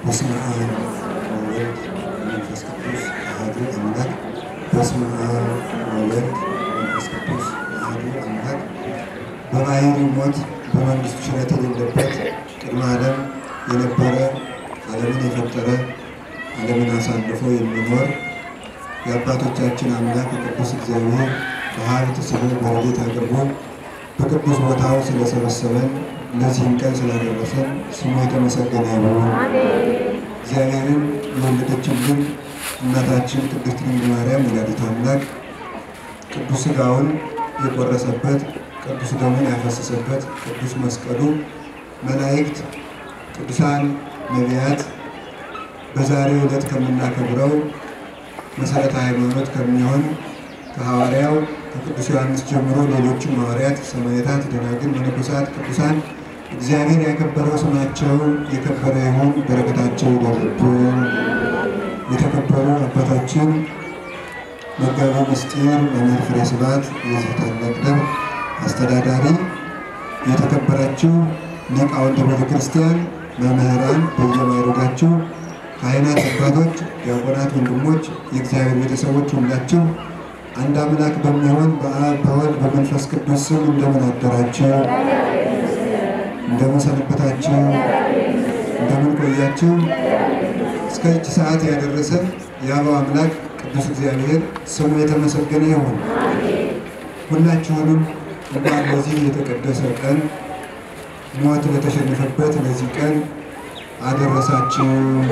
በስመ አብ ወወልድ ወመንፈስ ቅዱስ አሐዱ አምላክ። በስመ አብ ወወልድ ወመንፈስ ቅዱስ አሐዱ አምላክ። በባሕርይ ሞት በመንግሥቱ ሽረት የሌለበት ቅድመ ዓለም የነበረ ዓለምን የፈጠረ ዓለምን አሳልፎ የሚኖር የአባቶቻችን አምላክ ቅዱስ እግዚአብሔር በሀብት ስሙ በረድኤት አቅርቦ በቅዱስ ቦታው ስለሰበሰበን ለዚህም ቀን ስላደረሰን ስሙ የተመሰገነ ይሁን። እግዚአብሔርን የወለደችልን እናታችን ቅድስት ድንግል ማርያም ወላዲተ አምላክ ቅዱስ ሥጋውን የቆረሰበት ቅዱስ ደሙን ያፈሰሰበት ቅዱስ መስቀሉ መላእክት፣ ቅዱሳን ነቢያት በዛሬው ዕለት ከምናከብረው መሰረተ ሃይማኖት ከሚሆን ከሐዋርያው ከቅዱስ ዮሐንስ ጀምሮ ሌሎችም ሐዋርያት፣ ሰማዕታት፣ ደናግል፣ መነኮሳት፣ ቅዱሳን እግዚአብሔር ያከበረው ስማቸው የከበረ ይሁን። በረከታቸው ይደርብን። የተከበሩ አባታችን መጋቤ ምስጢር መምህር ፍሬ ስብሐት የዚህ ታላቅ ደብር አስተዳዳሪ፣ የተከበራችሁ ሊቃውንተ ቤተ ክርስቲያን፣ መምህራን በየማዕረጋችሁ ካህናት፣ አባቶች፣ ዲያቆናት፣ ወንድሞች፣ የእግዚአብሔር ቤተሰቦች ሁላችሁ አንድ አምላክ በሚሆን በአብ በወልድ በመንፈስ ቅዱስ ስም እንደምን አደራችሁ? እንደምን ሰነበታችሁ? እንደምን ቆያችሁ? እስከዚች ሰዓት ያደረሰን የአበው አምላክ ቅዱስ እግዚአብሔር ስሙ የተመሰገነ ይሁን። ሁላችሁንም እንኳን ለዚህ የተቀደሰ ቀን ሞት ለተሸነፈበት ለዚህ ቀን አደረሳችሁ።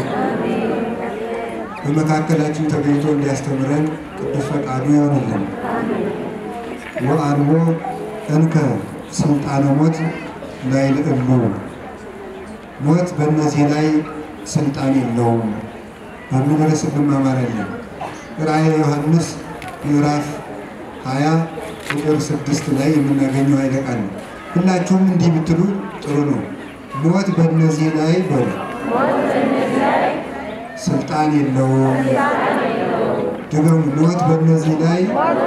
በመካከላችን ተገኝቶ እንዲያስተምረን ቅዱስ ፈቃዱ ይሆንልን። ወአልቦ እንከ ስልጣነ ሞት ላይ ልዕሉ ሞት በእነዚህ ላይ ስልጣን የለውም በሚል ርዕስ እንማማራለን። ራእየ ዮሐንስ ምዕራፍ 20 ቁጥር ስድስት ላይ የምናገኘው ኃይለ ቃል ነው። ሁላችሁም እንዲህ ብትሉ ጥሩ ነው። ሞት በእነዚህ ላይ በሉ ስልጣን የለውም። ድገሙ። ሞት በእነዚህ ላይ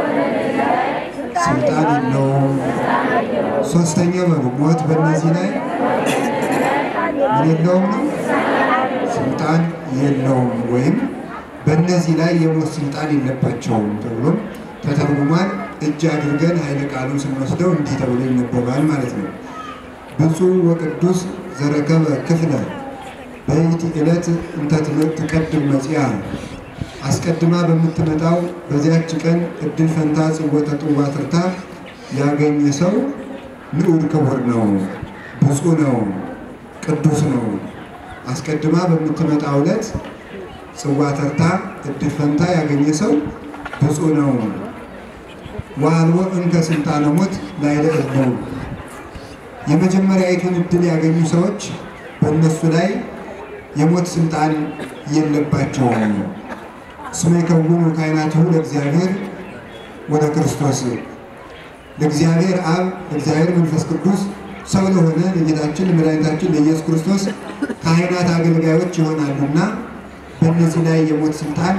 ስልጣን የለውም። ሶስተኛ በሉ ሞት በእነዚህ ላይ ምን የለውም ነው? ስልጣን የለውም ወይም በእነዚህ ላይ የሞት ስልጣን የለባቸውም ተብሎ ተተርጉሟል። እጅ አድርገን ኃይለ ቃሉን ስንወስደው እንዲህ ተብሎ ይነበባል ማለት ነው። ብፁዕ ወቅዱስ ዘረከበ ክፍለ በይቲ ዕለት እንተ ትቀድም መጽያ አስቀድማ በምትመጣው በዚያች ቀን እድል ፈንታ ጽወተ ጥዋ ትርታ ያገኘ ሰው ንዑድ ክቡር ነው፣ ብፁዕ ነው፣ ቅዱስ ነው። አስቀድማ በምትመጣው ዕለት ጽዋ ተርታ እድል ፈንታ ያገኘ ሰው ብፁዕ ነው። ወአልቦ እንከ ስልጣነ ሞት ላዕለ እሉ የመጀመሪያዊቱን እድል ያገኙ ሰዎች በእነሱ ላይ የሞት ስልጣን የለባቸውም። እስመ ይከውኑ ካህናቲሁ ለእግዚአብሔር ወደ ክርስቶስ ለእግዚአብሔር አብ ለእግዚአብሔር መንፈስ ቅዱስ ሰው ለሆነ ለጌታችን ለመድኃኒታችን ለኢየሱስ ክርስቶስ ካህናት አገልጋዮች ይሆናሉና በእነዚህ ላይ የሞት ስልጣን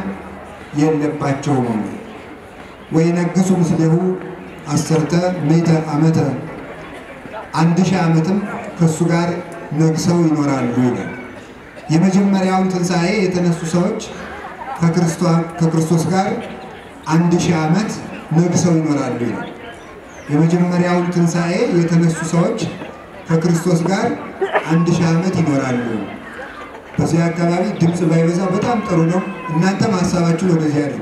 የለባቸውም። ወይነግሡ ምስሌሁ አሰርተ ምዕተ ዓመተ አንድ ሺህ ዓመትም ከእሱ ጋር ነግሰው ይኖራሉ ይላል። የመጀመሪያውን ትንሣኤ የተነሱ ሰዎች ከክርስቶስ ጋር አንድ ሺህ ዓመት ነግሰው ይኖራሉ ይላል። የመጀመሪያውን ትንሣኤ የተነሱ ሰዎች ከክርስቶስ ጋር አንድ ሺህ ዓመት ይኖራሉ። በዚህ አካባቢ ድምፅ ባይበዛ በጣም ጥሩ ነው። እናንተም ሀሳባችሁን ወደዚህ አድርጉ።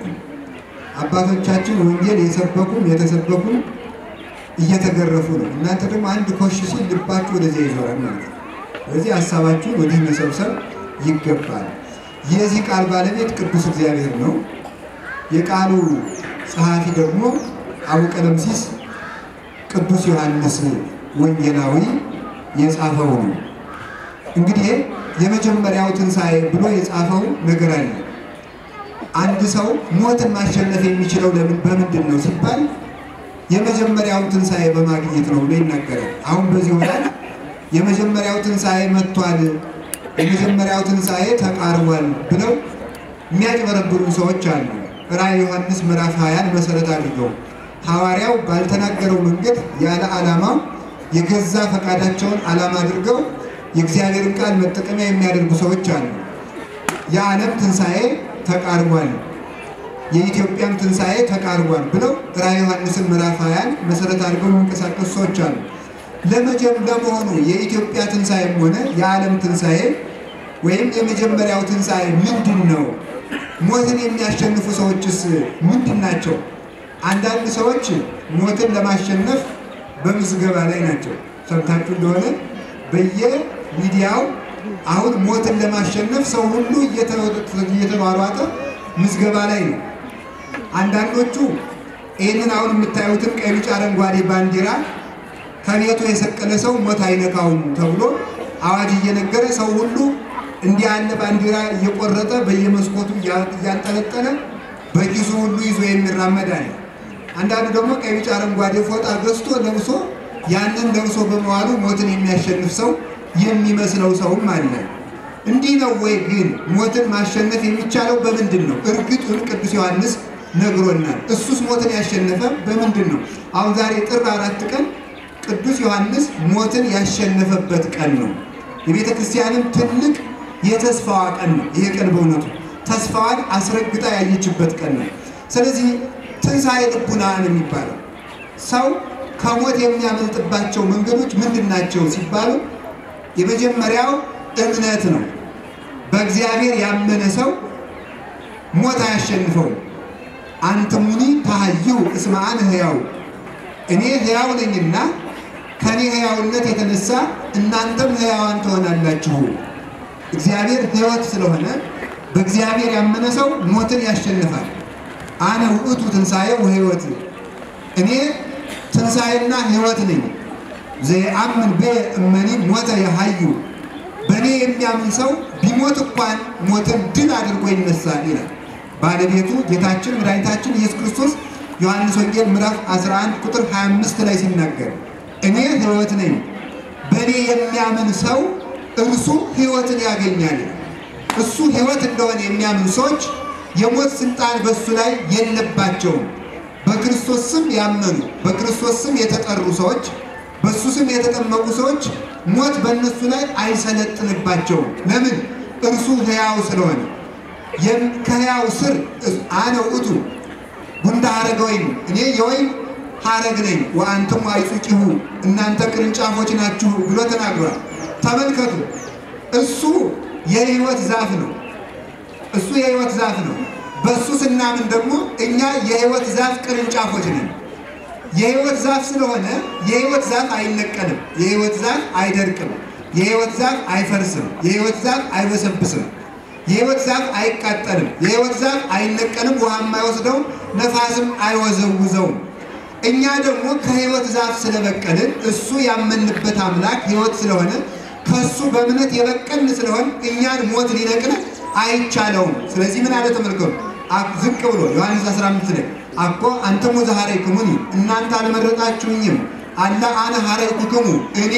አባቶቻችን ወንጌል የሰበኩም የተሰበኩም እየተገረፉ ነው። እናንተ ደግሞ አንድ ኮሽ ሲል ልባችሁ ወደዚያ ይዞራል ማለት ነው። ስለዚህ ሀሳባችሁን ወዲህ መሰብሰብ ይገባል። የዚህ ቃል ባለቤት ቅዱስ እግዚአብሔር ነው። የቃሉ ጸሐፊ ደግሞ አቡነ ቀለምሲስ ቅዱስ ዮሐንስ ወንጌላዊ የጻፈው ነው። እንግዲህ የመጀመሪያው ትንሣኤ ብሎ የጻፈው ነገር አለ። አንድ ሰው ሞትን ማሸነፍ የሚችለው ለምን በምንድን ነው ሲባል የመጀመሪያውን ትንሣኤ በማግኘት ነው ብሎ ይናገራል። አሁን በዚህ ሆናል የመጀመሪያው ትንሣኤ መጥቷል፣ የመጀመሪያው ትንሣኤ ተቃርቧል ብለው የሚያጭበረብሩ ሰዎች አሉ። ራዕየ ዮሐንስ ምዕራፍ 20ን መሰረት አድርገው ሐዋርያው ባልተናገረው መንገድ ያለ ዓላማው የገዛ ፈቃዳቸውን ዓላማ አድርገው የእግዚአብሔርን ቃል መጠቀሚያ የሚያደርጉ ሰዎች አሉ። የዓለም ትንሣኤ ተቃርቧል፣ የኢትዮጵያም ትንሣኤ ተቃርቧል ብለው ራዕየ ዮሐንስን ምዕራፍ ሃያን መሰረት አድርገው የሚንቀሳቀሱ ሰዎች አሉ። ለመጀም ለመሆኑ የኢትዮጵያ ትንሣኤም ሆነ የዓለም ትንሣኤ ወይም የመጀመሪያው ትንሣኤ ምንድን ነው? ሞትን የሚያሸንፉ ሰዎችስ ምንድን ናቸው? አንዳንድ ሰዎች ሞትን ለማሸነፍ በምዝገባ ላይ ናቸው። ሰምታችሁ እንደሆነ በየሚዲያው አሁን ሞትን ለማሸነፍ ሰው ሁሉ እየተሯሯጠ ምዝገባ ላይ ነው። አንዳንዶቹ ይህንን አሁን የምታዩትን ቀይ፣ ቢጫ፣ አረንጓዴ ባንዲራ ከቤቱ የሰቀለ ሰው ሞት አይነካውም ተብሎ አዋጅ እየነገረ ሰው ሁሉ እንዲህ ያለ ባንዲራ እየቆረጠ በየመስኮቱ እያንጠለጠለ በኪሱ ሁሉ ይዞ የሚራመድ አለ። አንዳንዱ ደግሞ ቀይ፣ ቢጫ፣ አረንጓዴ ፎጣ ገዝቶ ለብሶ ያንን ለብሶ በመዋሉ ሞትን የሚያሸንፍ ሰው የሚመስለው ሰውም አለ። እንዲህ ነው ወይ ግን ሞትን ማሸነፍ የሚቻለው በምንድን ነው? እርግጡን ቅዱስ ዮሐንስ ነግሮናል። እሱስ ሞትን ያሸነፈ በምንድን ነው? አሁን ዛሬ ጥር አራት ቀን ቅዱስ ዮሐንስ ሞትን ያሸነፈበት ቀን ነው። የቤተ ክርስቲያንም ትልቅ የተስፋዋ ቀን ነው። ይሄ ቀን በእውነቱ ተስፋዋን አስረግጣ ያየችበት ቀን ነው። ስለዚህ ትንሣኤ ልቡና ነው የሚባለው። ሰው ከሞት የሚያመልጥባቸው መንገዶች ምንድን ናቸው ሲባሉ የመጀመሪያው እምነት ነው። በእግዚአብሔር ያመነ ሰው ሞት አያሸንፈውም። አንትሙኒ ታህዩ እስመ አነ ሕያው፣ እኔ ሕያው ነኝና ከኔ ሕያውነት የተነሳ እናንተም ሕያዋን ትሆናላችሁ። እግዚአብሔር ሕይወት ስለሆነ በእግዚአብሔር ያመነ ሰው ሞትን ያሸንፋል። አነ ውእቱ ትንሣኤ ወሕይወት፣ እኔ ትንሣኤና ሕይወት ነኝ። ዘየአምን በ እመኒ ሞተ የሀዩ፣ በእኔ የሚያምን ሰው ቢሞት እንኳን ሞትን ድል አድርጎ ይነሳል ይላል ባለቤቱ ጌታችን መድኃኒታችን ኢየሱስ ክርስቶስ ዮሐንስ ወንጌል ምዕራፍ 11 ቁጥር 25 ላይ ሲናገር እኔ ሕይወት ነኝ፣ በእኔ የሚያምን ሰው እርሱ ሕይወትን ያገኛል። እሱ ሕይወት እንደሆነ የሚያምን ሰዎች የሞት ስልጣን በእሱ ላይ የለባቸውም። በክርስቶስ ስም ያመኑ በክርስቶስ ስም የተጠሩ ሰዎች በእሱ ስም የተጠመቁ ሰዎች ሞት በእነሱ ላይ አይሰለጥንባቸውም። ለምን? እርሱ ሕያው ስለሆነ። ከሕያው ስር አነ ውእቱ ጉንደ ሐረገ ወይን፣ እኔ የወይን ሐረግ ነኝ፣ ወአንትሙ አይጹቂሁ፣ እናንተ ቅርንጫፎች ናችሁ ብሎ ተናግሯል። ተመልከቱ፣ እሱ የሕይወት ዛፍ ነው። እሱ የሕይወት ዛፍ ነው። በእሱ ስናምን ደግሞ እኛ የሕይወት ዛፍ ቅርንጫፎች ነን። የሕይወት ዛፍ ስለሆነ የሕይወት ዛፍ አይነቀልም። የሕይወት ዛፍ አይደርቅም። የሕይወት ዛፍ አይፈርስም። የሕይወት ዛፍ አይበሰብስም። የሕይወት ዛፍ አይቃጠልም። የሕይወት ዛፍ አይነቀልም፣ ውሃም አይወስደውም፣ ነፋስም አይወዘውዘውም። እኛ ደግሞ ከሕይወት ዛፍ ስለበቀልን እሱ ያመንበት አምላክ ሕይወት ስለሆነ ከእሱ በእምነት የበቀልን ስለሆን እኛን ሞት ሊነቅል አይቻለውም። ስለዚህ ምን አለ ተመልከቱ፣ ዝቅ ብሎ ዮሐንስ 15 ላይ አኮ አንተሙ ዘሐረይክሙኒ እናንተ አልመረጣችሁኝም፣ አላ አነ ሐረይኩክሙ እኔ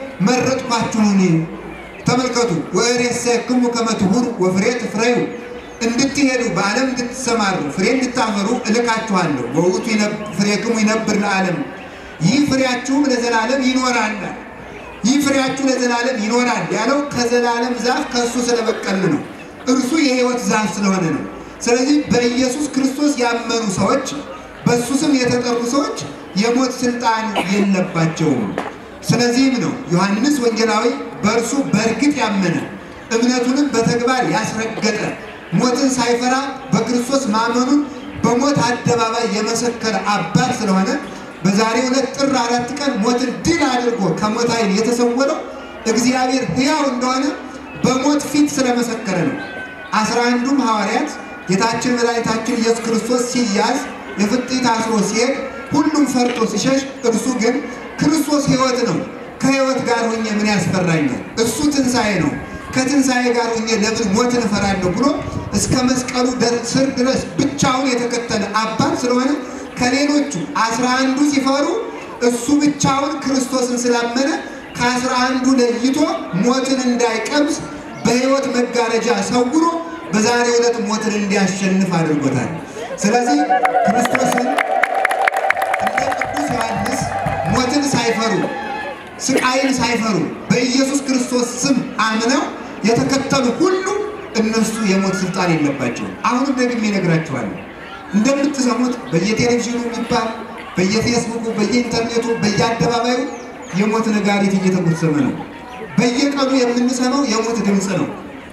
መረጥኳችሁኒ። ተመልከቱ ወእሬሰክሙ ከመ ትሁሩ ወፍሬ ትፍረዩ እንድትሄዱ በዓለም እንድትሰማሩ ፍሬ እንድታፈሩ እልካችኋለሁ። በውእቱ ፍሬክሙ ይነብር ለዓለም ይህ ፍሬያችሁም ለዘላለም ይኖራል። ይህ ፍሬያችሁ ለዘላለም ይኖራል ያለው ከዘላለም ዛፍ ከእሱ ስለበቀል ነው። እርሱ የሕይወት ዛፍ ስለሆነ ነው። ስለዚህ በኢየሱስ ክርስቶስ ያመኑ ሰዎች፣ በእሱ ስም የተጠሩ ሰዎች የሞት ስልጣን የለባቸውም። ስለዚህም ነው ዮሐንስ ወንጌላዊ በእርሱ በእርግጥ ያመነ እምነቱንም በተግባር ያስረገጠ ሞትን ሳይፈራ በክርስቶስ ማመኑን በሞት አደባባይ የመሰከረ አባት ስለሆነ በዛሬው ዕለት ጥር አራት ቀን ሞትን ድል አድርጎ ከሞት ኃይል የተሰወረው እግዚአብሔር ሕያው እንደሆነ በሞት ፊት ስለመሰከረ ነው። አስራ አንዱም ሐዋርያት ጌታችን መድኃኒታችን ኢየሱስ ክርስቶስ ሲያዝ የፍጥኝ ታስሮ ሲሄድ ሁሉም ፈርቶ ሲሸሽ፣ እርሱ ግን ክርስቶስ ሕይወት ነው፣ ከሕይወት ጋር ሆኜ ምን ያስፈራኛል? እሱ ትንሣኤ ነው፣ ከትንሣኤ ጋር ሆኜ ለምን ሞትን እፈራለሁ ብሎ እስከ መስቀሉ ስር ድረስ ብቻውን የተከተለ አባት ስለሆነ ከሌሎቹ አስራ አንዱ ሲፈሩ እሱ ብቻውን ክርስቶስን ስላመነ ከአስራ አንዱ ለይቶ ሞትን እንዳይቀምስ በሕይወት መጋረጃ ሰውሮ በዛሬው ዕለት ሞትን እንዲያሸንፍ አድርጎታል። ስለዚህ ክርስቶስን እንደ ቅዱስ ዮሐንስ ሞትን ሳይፈሩ ስቃይን ሳይፈሩ በኢየሱስ ክርስቶስ ስም አምነው የተከተሉ ሁሉ እነሱ የሞት ስልጣን የለባቸውም። አሁንም ደግሜ እነግራችኋለሁ። እንደምትሰሙት በየቴሌቪዥኑ የሚባል በየፌስቡኩ፣ በየኢንተርኔቱ፣ በየአደባባዩ የሞት ነጋሪት እየተጎሰመ ነው። በየቀኑ የምንሰማው የሞት ድምፅ ነው።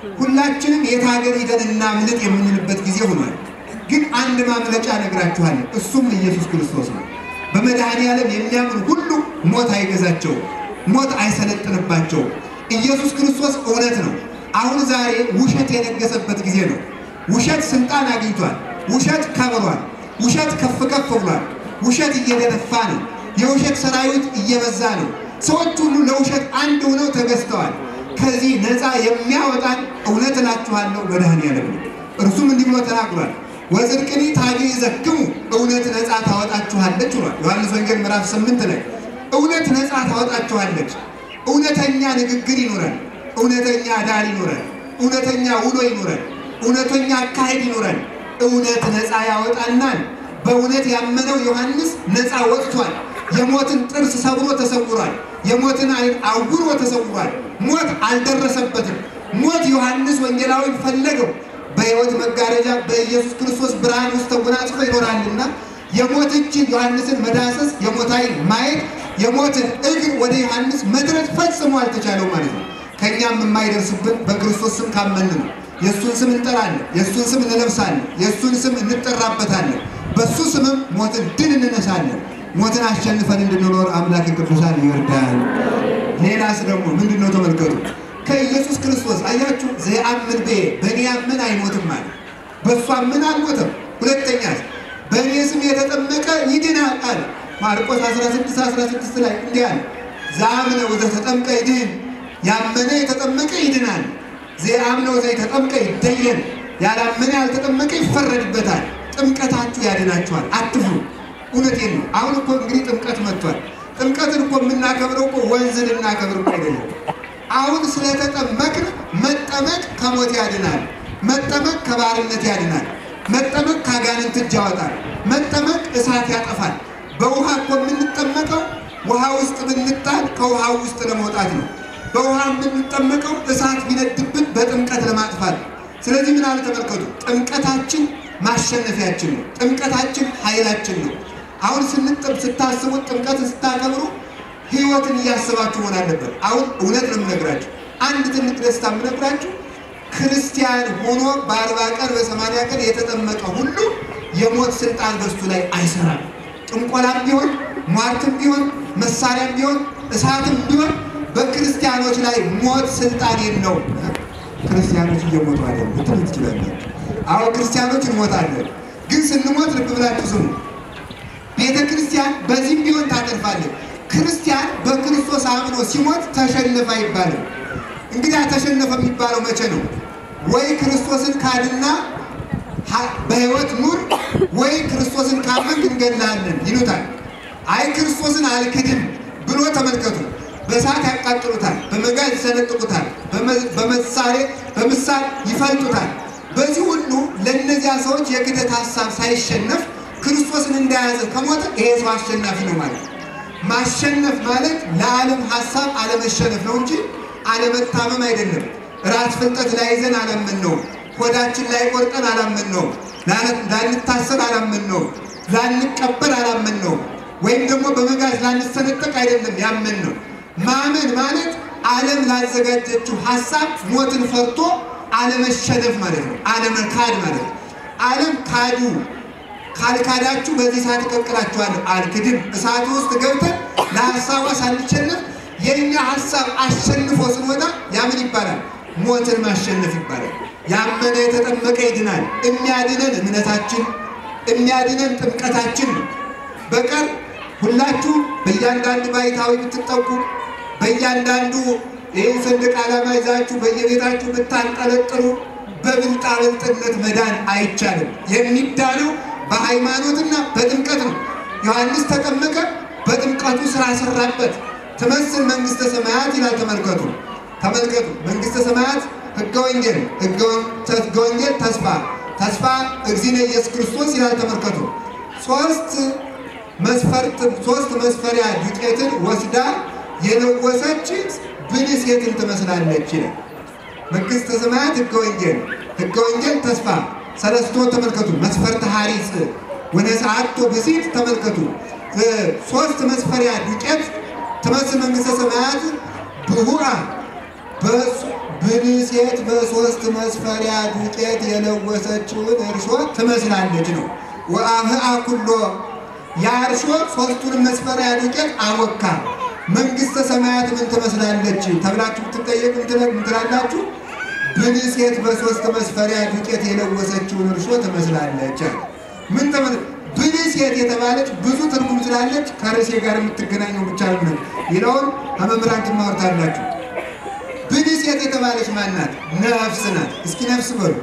ሁላችንም የት ሀገር ሂደን እናምልጥ የምንልበት ጊዜ ሆኗል። ግን አንድ ማምለጫ እነግራችኋለሁ። እሱም ኢየሱስ ክርስቶስ ነው። በመድኃኔ ዓለም የሚያምን ሁሉ ሞት አይገዛቸውም፣ ሞት አይሰለጥንባቸውም። ኢየሱስ ክርስቶስ እውነት ነው። አሁን ዛሬ ውሸት የነገሰበት ጊዜ ነው። ውሸት ስልጣን አግኝቷል። ውሸት ከብሯል። ውሸት ከፍ ከፍ ብሏል። ውሸት እየደነፋ ነው። የውሸት ሰራዊት እየበዛ ነው። ሰዎች ሁሉ ለውሸት አንድ ሆነው ተገዝተዋል። ከዚህ ነፃ የሚያወጣን እውነት እላችኋለሁ መድኃኔ ዓለም ነው። እርሱም እንዲህ ብሎ ተናግሯል። ወጽድቅኒ ታግዕዘክሙ እውነት ነፃ ታወጣችኋለች ብሏል። ዮሐንስ ወንጌል ምዕራፍ ስምንት ላይ እውነት ነፃ ታወጣችኋለች። እውነተኛ ንግግር ይኖረን፣ እውነተኛ ዳር ይኖረን፣ እውነተኛ ውሎ ይኖረን፣ እውነተኛ አካሄድ ይኖረን። እውነት ነፃ ያወጣናል። በእውነት ያመነው ዮሐንስ ነፃ ወጥቷል። የሞትን ጥርስ ሰብሮ ተሰውሯል። የሞትን ዓይን አውሮ ተሰውሯል። ሞት አልደረሰበትም። ሞት ዮሐንስ ወንጌላዊ ፈለገው። በሕይወት መጋረጃ በኢየሱስ ክርስቶስ ብርሃን ውስጥ ተጎናጽፎ ይኖራልና የሞት እጅ ዮሐንስን መዳሰስ፣ የሞት ዓይን ማየት፣ የሞትን እግር ወደ ዮሐንስ መድረስ ፈጽሞ አልተቻለው ማለት ነው። ከእኛም የማይደርስብን በክርስቶስ ስም ካመን ነው። የእሱን ስም እንጠራለን፣ የእሱን ስም እንለብሳለን፣ የእሱን ስም እንጠራበታለን። በእሱ ስምም ሞትን ድል እንነሳለን። ሞትን አሸንፈን እንድንኖር አምላክ ቅዱሳን ይወርዳል። ሌላስ ደግሞ ምንድን ነው? ተመልከቱ። ከኢየሱስ ክርስቶስ አያችሁ፣ ዘየአምን በ በእኔ ያምን አይሞትም አለ። በእሱ አምን አልሞተም። ሁለተኛ በእኔ ስም የተጠመቀ ይድናል አለ። ማርቆስ 16 16 ላይ እንዲህ አለ፣ ዘአምነ ወዘተጠምቀ ይድህን፣ ያመነ የተጠመቀ ይድናል። ዘየአምነ ወዘተጠምቀ ይደየን፣ ያላመነ ያልተጠመቀ ይፈረድበታል። ጥምቀታችሁ ያድናችኋል፣ አትፍሩ። እውነቴን ነው። አሁን እኮ እንግዲህ ጥምቀት መጥቷል። ጥምቀትን እኮ የምናከብረው እኮ ወንዝ ልናከብር እኮ አይደለም። አሁን ስለተጠመቅን መጠመቅ ከሞት ያድናል። መጠመቅ ከባርነት ያድናል። መጠመቅ ከአጋንንት እጅ ያወጣል። መጠመቅ እሳት ያጠፋል። በውሃ እኮ የምንጠመቀው ውሃ ውስጥ ብንጣል ከውሃው ውስጥ ለመውጣት ነው። በውሃ የምንጠመቀው እሳት ቢነድብን በጥምቀት ለማጥፋት ነው። ስለዚህ ምን አለ ተመልከቱ። ጥምቀታችን ማሸነፊያችን ነው። ጥምቀታችን ኃይላችን ነው። አሁን ስንጥም ስታስቡት ጥምቀትን ስታከብሩ ሕይወትን እያስባችሁ መሆን አለበት። አሁን እውነት ነው የምነግራችሁ። አንድ ትልቅ ደስታ የምነግራችሁ ክርስቲያን ሆኖ በአርባ ቀን በሰማንያ ቀን የተጠመቀ ሁሉ የሞት ስልጣን በሱ ላይ አይሰራም። ጥንቆላም ቢሆን ሟርትም ቢሆን መሳሪያም ቢሆን እሳትም ቢሆን በክርስቲያኖች ላይ ሞት ስልጣን የለውም። ክርስቲያኖች እየሞቱ አይደለም ልትሉ ትችላላችሁ። አሁን ክርስቲያኖች እንሞታለን፣ ግን ስንሞት ልብ ብላችሁ ስሙ። ቤተ ክርስቲያን በዚህም ቢሆን ታተርፋለች። ክርስቲያን በክርስቶስ አምኖ ሲሞት ተሸነፈ አይባልም። እንግዲህ ተሸነፈ የሚባለው መቼ ነው? ወይ ክርስቶስን ካድና በሕይወት ኑር፣ ወይ ክርስቶስን ካመንክ እንገድልሃለን ይሉታል። አይ ክርስቶስን አልክድም ብሎ ተመልከቱ። በእሳት ያቃጥሉታል፣ በመጋዝ ይሰነጥቁታል፣ በመሳሌ በምሳል ይፈልጡታል። በዚህ ሁሉ ለእነዚያ ሰዎች የክደት ሀሳብ ሳይሸነፍ ክርስቶስን እንደያዘ ከሞተ ይሄ ሰው አሸናፊ ነው ማለት ነው። ማሸነፍ ማለት ለዓለም ሀሳብ አለመሸነፍ ነው እንጂ አለመታመም አይደለም። ራስ ፍልጠት ላይ ይዘን አላመን ነው። ሆዳችን ላይ ቆርጠን አላመን ነው። ላንታሰር አላመን ነው። ላንቀበል አላመን ነው። ወይም ደግሞ በመጋዝ ላንሰነጠቅ አይደለም ያመን ነው። ማመን ማለት ዓለም ላዘጋጀችው ሀሳብ ሞትን ፈርቶ አለመሸነፍ ማለት ነው። አለመካድ ማለት ነው። ዓለም ካዱ ካልካዳችሁ በዚህ ሰዓት እቀቅላችኋለሁ። አልክድም። እሳቱ ውስጥ ገብተን ለሀሳቧ ሳንሸነፍ የእኛ ሀሳብ አሸንፎ ስንወጣ ያምን ይባላል? ሞትን ማሸነፍ ይባላል። ያመነ የተጠመቀ ይድናል። የሚያድነን እምነታችን፣ የሚያድነን ጥምቀታችን ነው። በቀር ሁላችሁ በእያንዳንዱ ባይታዊ ብትጠቁ፣ በእያንዳንዱ ይህን ሰንደቅ ዓላማ ይዛችሁ በየቤታችሁ ብታንጠለጥሉ በብልጣብልጥነት መዳን አይቻልም። የሚዳነው በሃይማኖትና በጥምቀት ነው። ዮሐንስ ተጠመቀ፣ በጥምቀቱ ስራ ሰራበት። ትመስል መንግስተ ሰማያት ይላል። ተመልከቱ ተመልከቱ። መንግስተ ሰማያት ህገ ወንጌል፣ ህገ ወንጌል ተስፋ፣ ተስፋ እግዚእነ ኢየሱስ ክርስቶስ ይላል። ተመልከቱ ሶስት መስፈርት ሶስት መስፈሪያ ዱቄትን ወስዳ የለወሰች ብልህ ሴትን ትመስላለች ይላል። መንግሥተ ሰማያት ሕገ ወንጌል፣ ሕገ ወንጌል ተስፋ ሰለስቶ ተመልከቱ። መስፈርተ ሐሪጽ ወነሰዓቶ ብሲት ተመልከቱ። ሶስት መስፈሪያ ዱቄት ትመስል መንግሥተ ሰማያት ብሁአ ብልሴት በሶስት መስፈሪያ ዱቄት የለወሰችውን እርሾ ትመስላለች ነው። ወአብአ ኩሎ ያ እርሾ ሶስቱንም መስፈሪያ ዱቄት አወካ። መንግሥተ ሰማያት ምን ትመስላለች ተብላችሁ ብትጠየቁ ምን ትላላችሁ? ብልሴት በሶስት መስፈሪያ ዱቄት የለወሰችውን እርሾ ትመስላለች። ምን ተመ ብልሴት የተባለች ብዙ ትርጉም ስላለች ከርዕሴ ጋር የምትገናኘው ብቻ ነው። ሌላውን ከመምህራን ትማሩታላችሁ። ብልሴት የተባለች ማናት? ነፍስ ናት። እስኪ ነፍስ በሉ።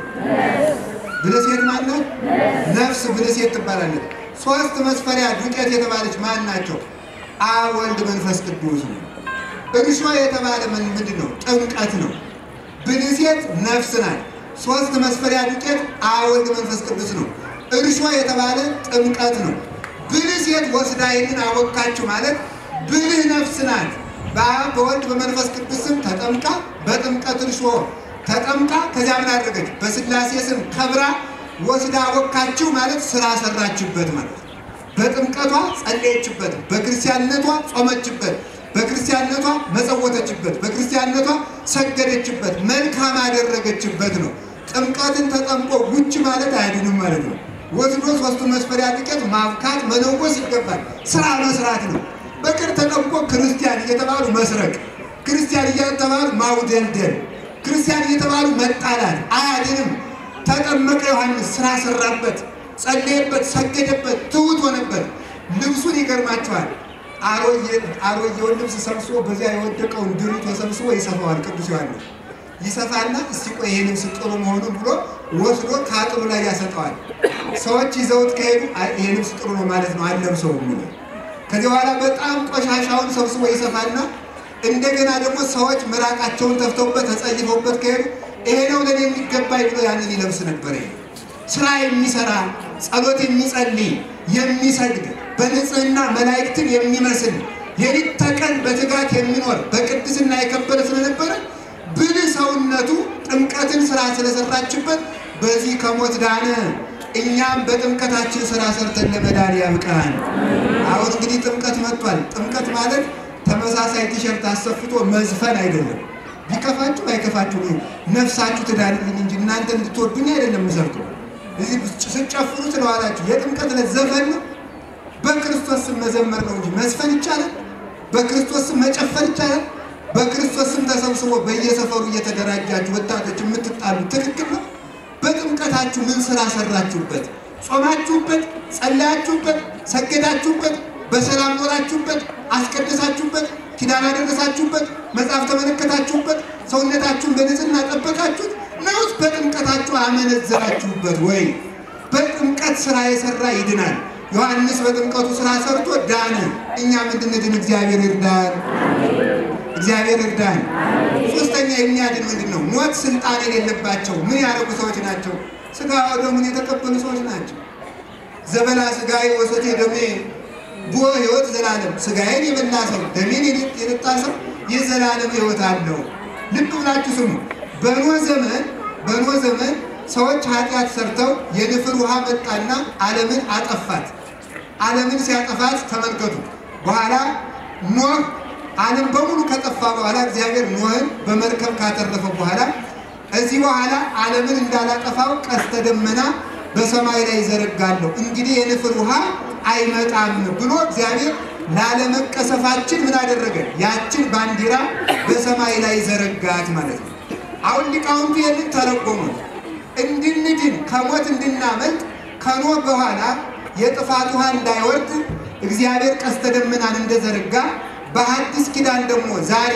ብልሴት ማናት? ነፍስ ብልሴት ትባላለች። ሶስት መስፈሪያ ዱቄት የተባለች ማን ናቸው? አብ ወልድ መንፈስ ቅዱስ ነው። እርሾ የተባለ ምንድን ነው? ጥምቀት ነው። ብልሴት ነፍስ ናት። ሶስት መስፈሪያ ዱቄት አብ ወልድ መንፈስ ቅዱስ ነው። እርሾ የተባለ ጥምቀት ነው። ብልሴት ወስዳ ይህንን አወካችሁ ማለት ብልህ ነፍስ ናት። በአብ በወልድ በመንፈስ ቅዱስ ስም ተጠምቃ በጥምቀት እርሾ ተጠምቃ ከዚያ ምን አደረገች? በሥላሴ ስም ከብራ ወስዳ አወካችሁ ማለት ስራ ሰራችበት ማለት ነው። በጥምቀቷ ጸለየችበት፣ በክርስቲያንነቷ ጾመችበት፣ በክርስቲያንነቷ መጸወተችበት፣ በክርስቲያንነቷ ሰገደችበት፣ መልካም አደረገችበት ነው። ጥምቀትን ተጠምቆ ውጭ ማለት አያድንም ማለት ነው። ወስዶ ሶስቱ መስፈሪያ ዱቄት ማብካት መለወስ ይገባል። ስራ መስራት ነው። በቅር ተጠምቆ ክርስቲያን እየተባሉ መስረቅ፣ ክርስቲያን እየተባሉ ማውደልደል፣ ክርስቲያን እየተባሉ መጣላት አያድንም። ተጠመቀ ዮሐንስ ስራ ሰራበት፣ ጸለየበት፣ ሰገደበት፣ ትሑት ሆነበት። ልብሱን ይገርማቸዋል። አሮጌውን ልብስ ሰብስቦ በዚያ የወደቀውን ድሪቶ ሰብስቦ ይሰፋዋል። ቅዱስ ዮሐንስ ይሰፋና እስቲ ቆይ ይሄ ልብስ ጥሩ መሆኑን ብሎ ወስዶ ከአጥሩ ላይ ያሰጠዋል። ሰዎች ይዘውት ከሄዱ ይሄ ልብስ ጥሩ ነው ማለት ነው አልለብሰውም ብሎ ከዚህ በኋላ በጣም ቆሻሻውን ሰብስቦ ይሰፋና እንደገና ደግሞ ሰዎች ምራቃቸውን ተፍተውበት ተጸይፈውበት ከሄዱ ይሄ ነው ለኔ የሚገባኝ ብሎ ያንን ይለብስ ነበር። ስራ የሚሰራ ጸሎት የሚጸልይ የሚሰግድ በንጽህና መላእክትን የሚመስል የሊት ተቀን በትጋት የሚኖር በቅድስና የከበረ ስለነበረ ብልህ ሰውነቱ ጥምቀትን ስራ ስለሰራችበት በዚህ ከሞት ዳነ። እኛም በጥምቀታችን ስራ ሰርተን ለመዳን ያብቃን። አሁን እንግዲህ ጥምቀት መጥቷል። ጥምቀት ማለት ተመሳሳይ ቲሸርት አሰፍቶ መዝፈን አይደለም። ቢከፋችሁ አይከፋችሁ ነፍሳችሁ ትዳንልኝ እንጂ እናንተ እንድትወዱኝ አይደለም የምሰርተው። እዚህ ስጨፍሩ ስለዋላችሁ የጥምቀት ዕለት ዘፈን ነው። በክርስቶስ ስም መዘመር ነው እንጂ መዝፈን ይቻላል። በክርስቶስ ስም መጨፈር ይቻላል። በክርስቶስ ስም ተሰብስቦ በየሰፈሩ እየተደራጃችሁ ወጣቶች የምትጣሉ ትክክል ነው። በጥምቀታችሁ ምን ስራ ሰራችሁበት? ጾማችሁበት፣ ጸለያችሁበት፣ ሰገዳችሁበት፣ በሰላም ኖራችሁበት፣ አስቀደሳችሁበት፣ ኪዳን አደረሳችሁበት፣ መጽሐፍ ተመለከታችሁበት፣ ሰውነታችሁን በንጽህና ጠበቃችሁት ነውስ? በጥምቀታችሁ አመነዘራችሁበት ወይ? በጥምቀት ስራ የሰራ ይድናል። ዮሐንስ በጥምቀቱ ስራ ሰርቶ ዳነ። እኛም እንድንድን እግዚአብሔር ይርዳን። እግዚአብሔር እርዳን። ሶስተኛ የሚያድን ምንድን ነው? ሞት ስልጣን የሌለባቸው ምን ያደረጉ ሰዎች ናቸው? ስጋ ወደሙን የተቀበሉ ሰዎች ናቸው። ዘበላ ስጋዬ ወሰቴ ደሜ ቦ ሕይወት ዘላለም። ስጋዬን የበላ ሰው ደሜን የጠጣ ሰው የዘላለም ሕይወት አለው። ልብ ብላችሁ ስሙ። በኖህ ዘመን በኖህ ዘመን ሰዎች ኃጢአት ሰርተው የንፍር ውሃ መጣና ዓለምን አጠፋት። ዓለምን ሲያጠፋት ተመልከቱ። በኋላ ኖህ ዓለም በሙሉ ከጠፋ በኋላ እግዚአብሔር ኖህን በመርከብ ካተረፈ በኋላ እዚህ በኋላ ዓለምን እንዳላጠፋው ቀስተ ደመና በሰማይ ላይ ይዘረጋለሁ፣ እንግዲህ የንፍር ውሃ አይመጣም ብሎ እግዚአብሔር ላለመቀሰፋችን ምን አደረገ? ያችን ባንዲራ በሰማይ ላይ ዘረጋት ማለት ነው። አሁን ሊቃውንቱ ይህንን ተረጎሙ። እንድንድን ከሞት እንድናመልጥ ከኖህ በኋላ የጥፋት ውሃ እንዳይወርድ እግዚአብሔር ቀስተ ደመናን እንደዘረጋ በሐዲስ ኪዳን ደግሞ ዛሬ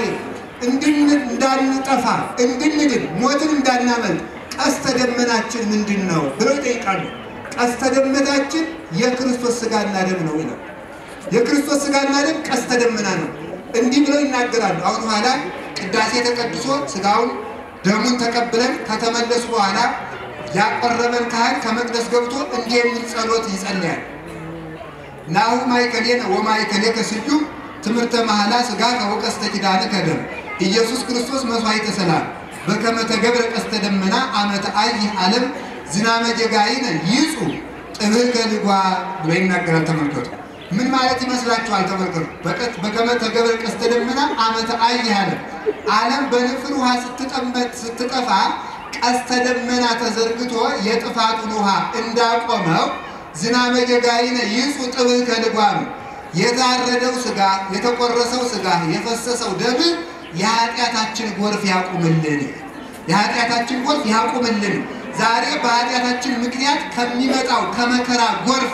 እንዳንጠፋ እንድንድን ሞትን እንዳናመልጥ ቀስተ ደመናችን ምንድን ነው ብለው ይጠይቃሉ። ቀስተ ደመናችን የክርስቶስ ሥጋና ደም ነው ይላል። የክርስቶስ ሥጋና ደም ቀስተ ደመና ነው። እንዲህ ብለው ይናገራሉ። አሁን በኋላ ቅዳሴ ተቀድሶ ሥጋውን ደሙን ተቀብለን ከተመለሱ በኋላ ያቆረበን ካህን ከመቅደስ ገብቶ እንዲህ የሚል ጸሎት ይጸልያል። ናሁ ማእከሌነ ወማእከሌከ ስዩም ትምህርተ መሐላ ሥጋ ከወቀስተ ኪዳነ ከደም ኢየሱስ ክርስቶስ መስዋዕተ ሰላም በከመ ተገብረ ቀስተ ደመና አመተ አይህ ዓለም ዝናመ ጌጋይነ ይጹ ጥብህ ልጓ ብሎ ይናገራል። ተመልከቱ። ምን ማለት ይመስላችኋል? ተመልከቱ። በቀት በከመ ተገብረ ቀስተ ደመና አመተ አይህ ዓለም ዓለም በንፍር ውሃ ስትጠመጥ ስትጠፋ ቀስተ ደመና ተዘርግቶ የጥፋቱን ውሃ እንዳቆመው ዝናመ ጌጋይነ ይጹ ጥብህ ከልጓም የታረደው ስጋ የተቆረሰው ስጋ የፈሰሰው ደም የኃጢአታችን ጎርፍ ያቁምልን፣ የኃጢአታችን ጎርፍ ያቁምልን። ዛሬ በኃጢአታችን ምክንያት ከሚመጣው ከመከራ ጎርፍ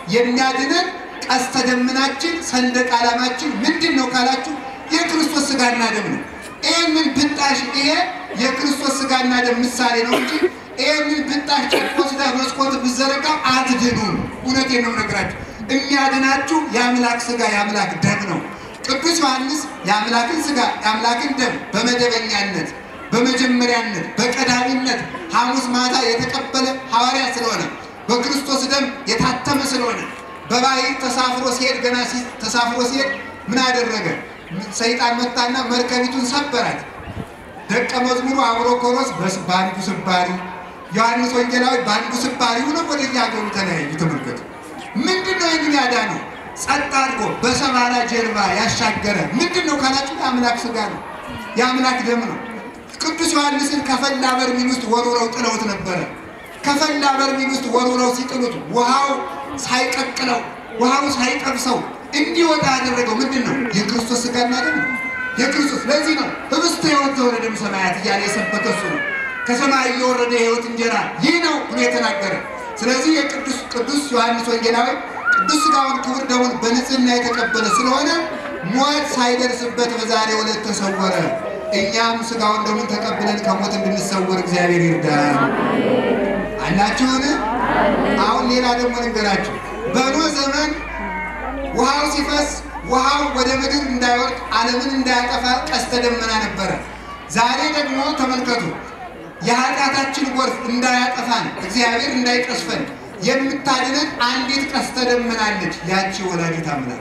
የሚያድነን ቀስተ ደመናችን ሰንደቅ ዓላማችን ምንድን ነው ካላችሁ የክርስቶስ ስጋና ደም ነው። ይህንን ብጣሽ ይሄ የክርስቶስ ስጋና ደም ምሳሌ ነው እንጂ ይህንን ብጣሽ ጨርቅ ወስደህ መስኮት ብዘረጋ አትድኑም። እውነቴን ነው የምነግራችሁ። የሚያድናችሁ የአምላክ ስጋ የአምላክ ደም ነው። ቅዱስ ዮሐንስ የአምላክን ስጋ የአምላክን ደም በመደበኛነት በመጀመሪያነት በቀዳሚነት ሐሙስ ማታ የተቀበለ ሐዋርያ ስለሆነ በክርስቶስ ደም የታተመ ስለሆነ በባሕር ተሳፍሮ ሲሄድ ገና ተሳፍሮ ሲሄድ ምን አደረገ? ሰይጣን መጣና መርከቢቱን ሰበራት። ደቀ መዝሙሩ አብሮኮሮስ በአንዱ ስባሪ፣ ዮሐንስ ወንጌላዊ በአንዱ ስባሪ ሆነ ወደ የሀገሩ ተለያዩ። ተመልከቱ። ምንድን ነው ይህንን ያዳነው? ጸጥ አድርጎ በሰባራ ጀልባ ያሻገረ ምንድን ነው ካላችሁ የአምላክ ስጋ ነው፣ የአምላክ ደም ነው። ቅዱስ ዮሐንስን ከፈላ በርሜል ውስጥ ወርውረው ጥለውት ነበረ። ከፈላ በርሜል ውስጥ ወርውረው ሲጥሉት ውሃው ሳይቀቅለው ውሃው ሳይጠብሰው እንዲወጣ ያደረገው ምንድን ነው? የክርስቶስ ስጋና ደም ነው። የክርስቶስ ለዚህ ነው ህብስተ ሕይወት ዘወረደም ሰማያት እያለ የሰበከ እሱ ነው። ከሰማይ እየወረደ የሕይወት እንጀራ ይህ ነው ብሎ የተናገረ። ስለዚህ የቅዱስ ቅዱስ ዮሐንስ ወንጌላዊ ቅዱስ ስጋውን ክቡር ደሙን በንጽህና የተቀበለ ስለሆነ ሞት ሳይደርስበት በዛሬው ዕለት ተሰወረ። እኛም ስጋውን ደሙን ተቀብለን ከሞት እንድንሰወር እግዚአብሔር ይርዳል። አላችሁን? አሁን ሌላ ደግሞ ልንገራችሁ። በኖህ ዘመን ውሃው ሲፈስ ውሃው ወደ ምድር እንዳይወድቅ ዓለምን እንዳያጠፋ ቀስተ ደመና ነበረ። ዛሬ ደግሞ ተመልከቱ፣ የኃጢአታችን ጎርፍ እንዳያጠፋን እግዚአብሔር እንዳይቀስፈን የምታድነን አንዲት ቀስተ ደመና አለች። ያቺ ወላዲተ አምላክ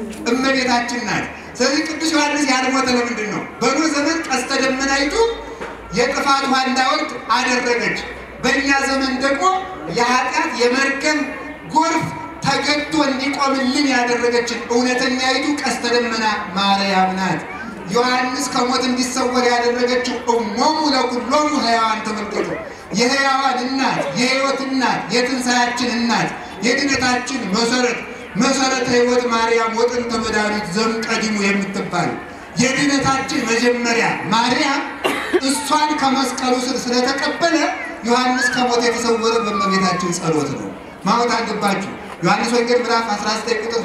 እመቤታችን ናት። ስለዚህ ቅዱስ ዮሐንስ ያልሞተ ለምንድን ነው? በኖህ ዘመን ቀስተ ደመናይቱ የጥፋት ውሃ እንዳይወርድ አደረገች። በእኛ ዘመን ደግሞ የኃጢአት የመርገም ጎርፍ ተገቶ እንዲቆምልን ያደረገችን እውነተኛይቱ ቀስተ ደመና ማርያም ናት። ዮሐንስ ከሞት እንዲሰወር ያደረገችው እሞሙ ለኩሎሙ ሕያዋን ተመልከቱ። የሕያዋን እናት፣ የሕይወት እናት፣ የትንሣያችን እናት፣ የድነታችን መሰረት መሰረተ ሕይወት ማርያም ወጥንተ መድኃኒት ዘምቀዲሙ የምትባል የድነታችን መጀመሪያ ማርያም እሷን ከመስቀሉ ስር ስለተቀበለ ዮሐንስ ከሞት የተሰወረ በእመቤታችን ጸሎት ነው። ማወቅ አለባችሁ። ዮሐንስ ወንጌል ምዕራፍ 19 ቁጥር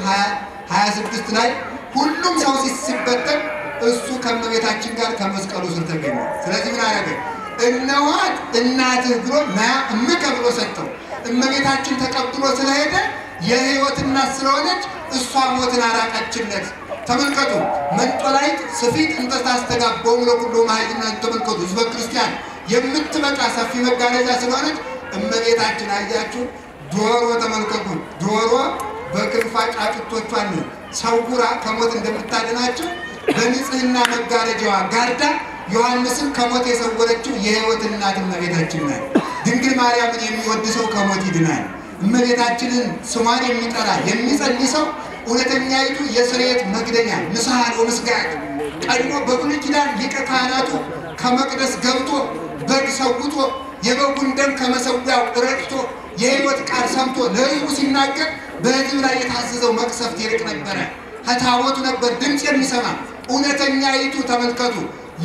26 ላይ ሁሉም ሰው ሲበተን እሱ ከእመቤታችን ጋር ከመስቀሉ ስር ተገኘ። ስለዚህ ምን አደረገ? እነዋት እናትህ ብሎ ና እምከ ብሎ ሰጠው። እመቤታችን ተቀብሎ ስለሄደ የሕይወት እናት ስለሆነች እሷ ሞትን አራቀችለት። ተመልከቱ መንጦላይት ስፊት እንተ ታስተጋባው ለኩሎ ማይና ተመልከቱ ህዝበ ክርስቲያን የምትበቃ ሰፊ መጋረጃ ስለሆነች እመቤታችን አያችሁ። ዶሮ ተመልከቱ ዶሮ በክንፏ ጫጩቶቿን ሰውራ ከሞት እንደምታድናቸው በንጽህና መጋረጃዋ ጋርዳ ዮሐንስን ከሞት የሰወረችው የሕይወት እናት እመቤታችን ናት። ድንግል ማርያምን የሚወድ ሰው ከሞት ይድናል። እመቤታችንን ስሟን የሚጠራ የሚጸልይ ሰው እውነተኛይቱ የስርየት መግደኛ ንስሐ ወምስጋድ ቀድሞ በብሉይ ኪዳን ሊቀ ካህናቱ ከመቅደስ ገብቶ በግ ሰውቶ የበጉን ደም ከመሰዊያው ረጭቶ የሕይወት ቃል ሰምቶ ለሕዝቡ ሲናገር በሕዝብ ላይ የታዘዘው መቅሰፍት ይርቅ ነበረ። ከታቦቱ ነበር ድምፅ የሚሰማ እውነተኛይቱ ተመልከቱ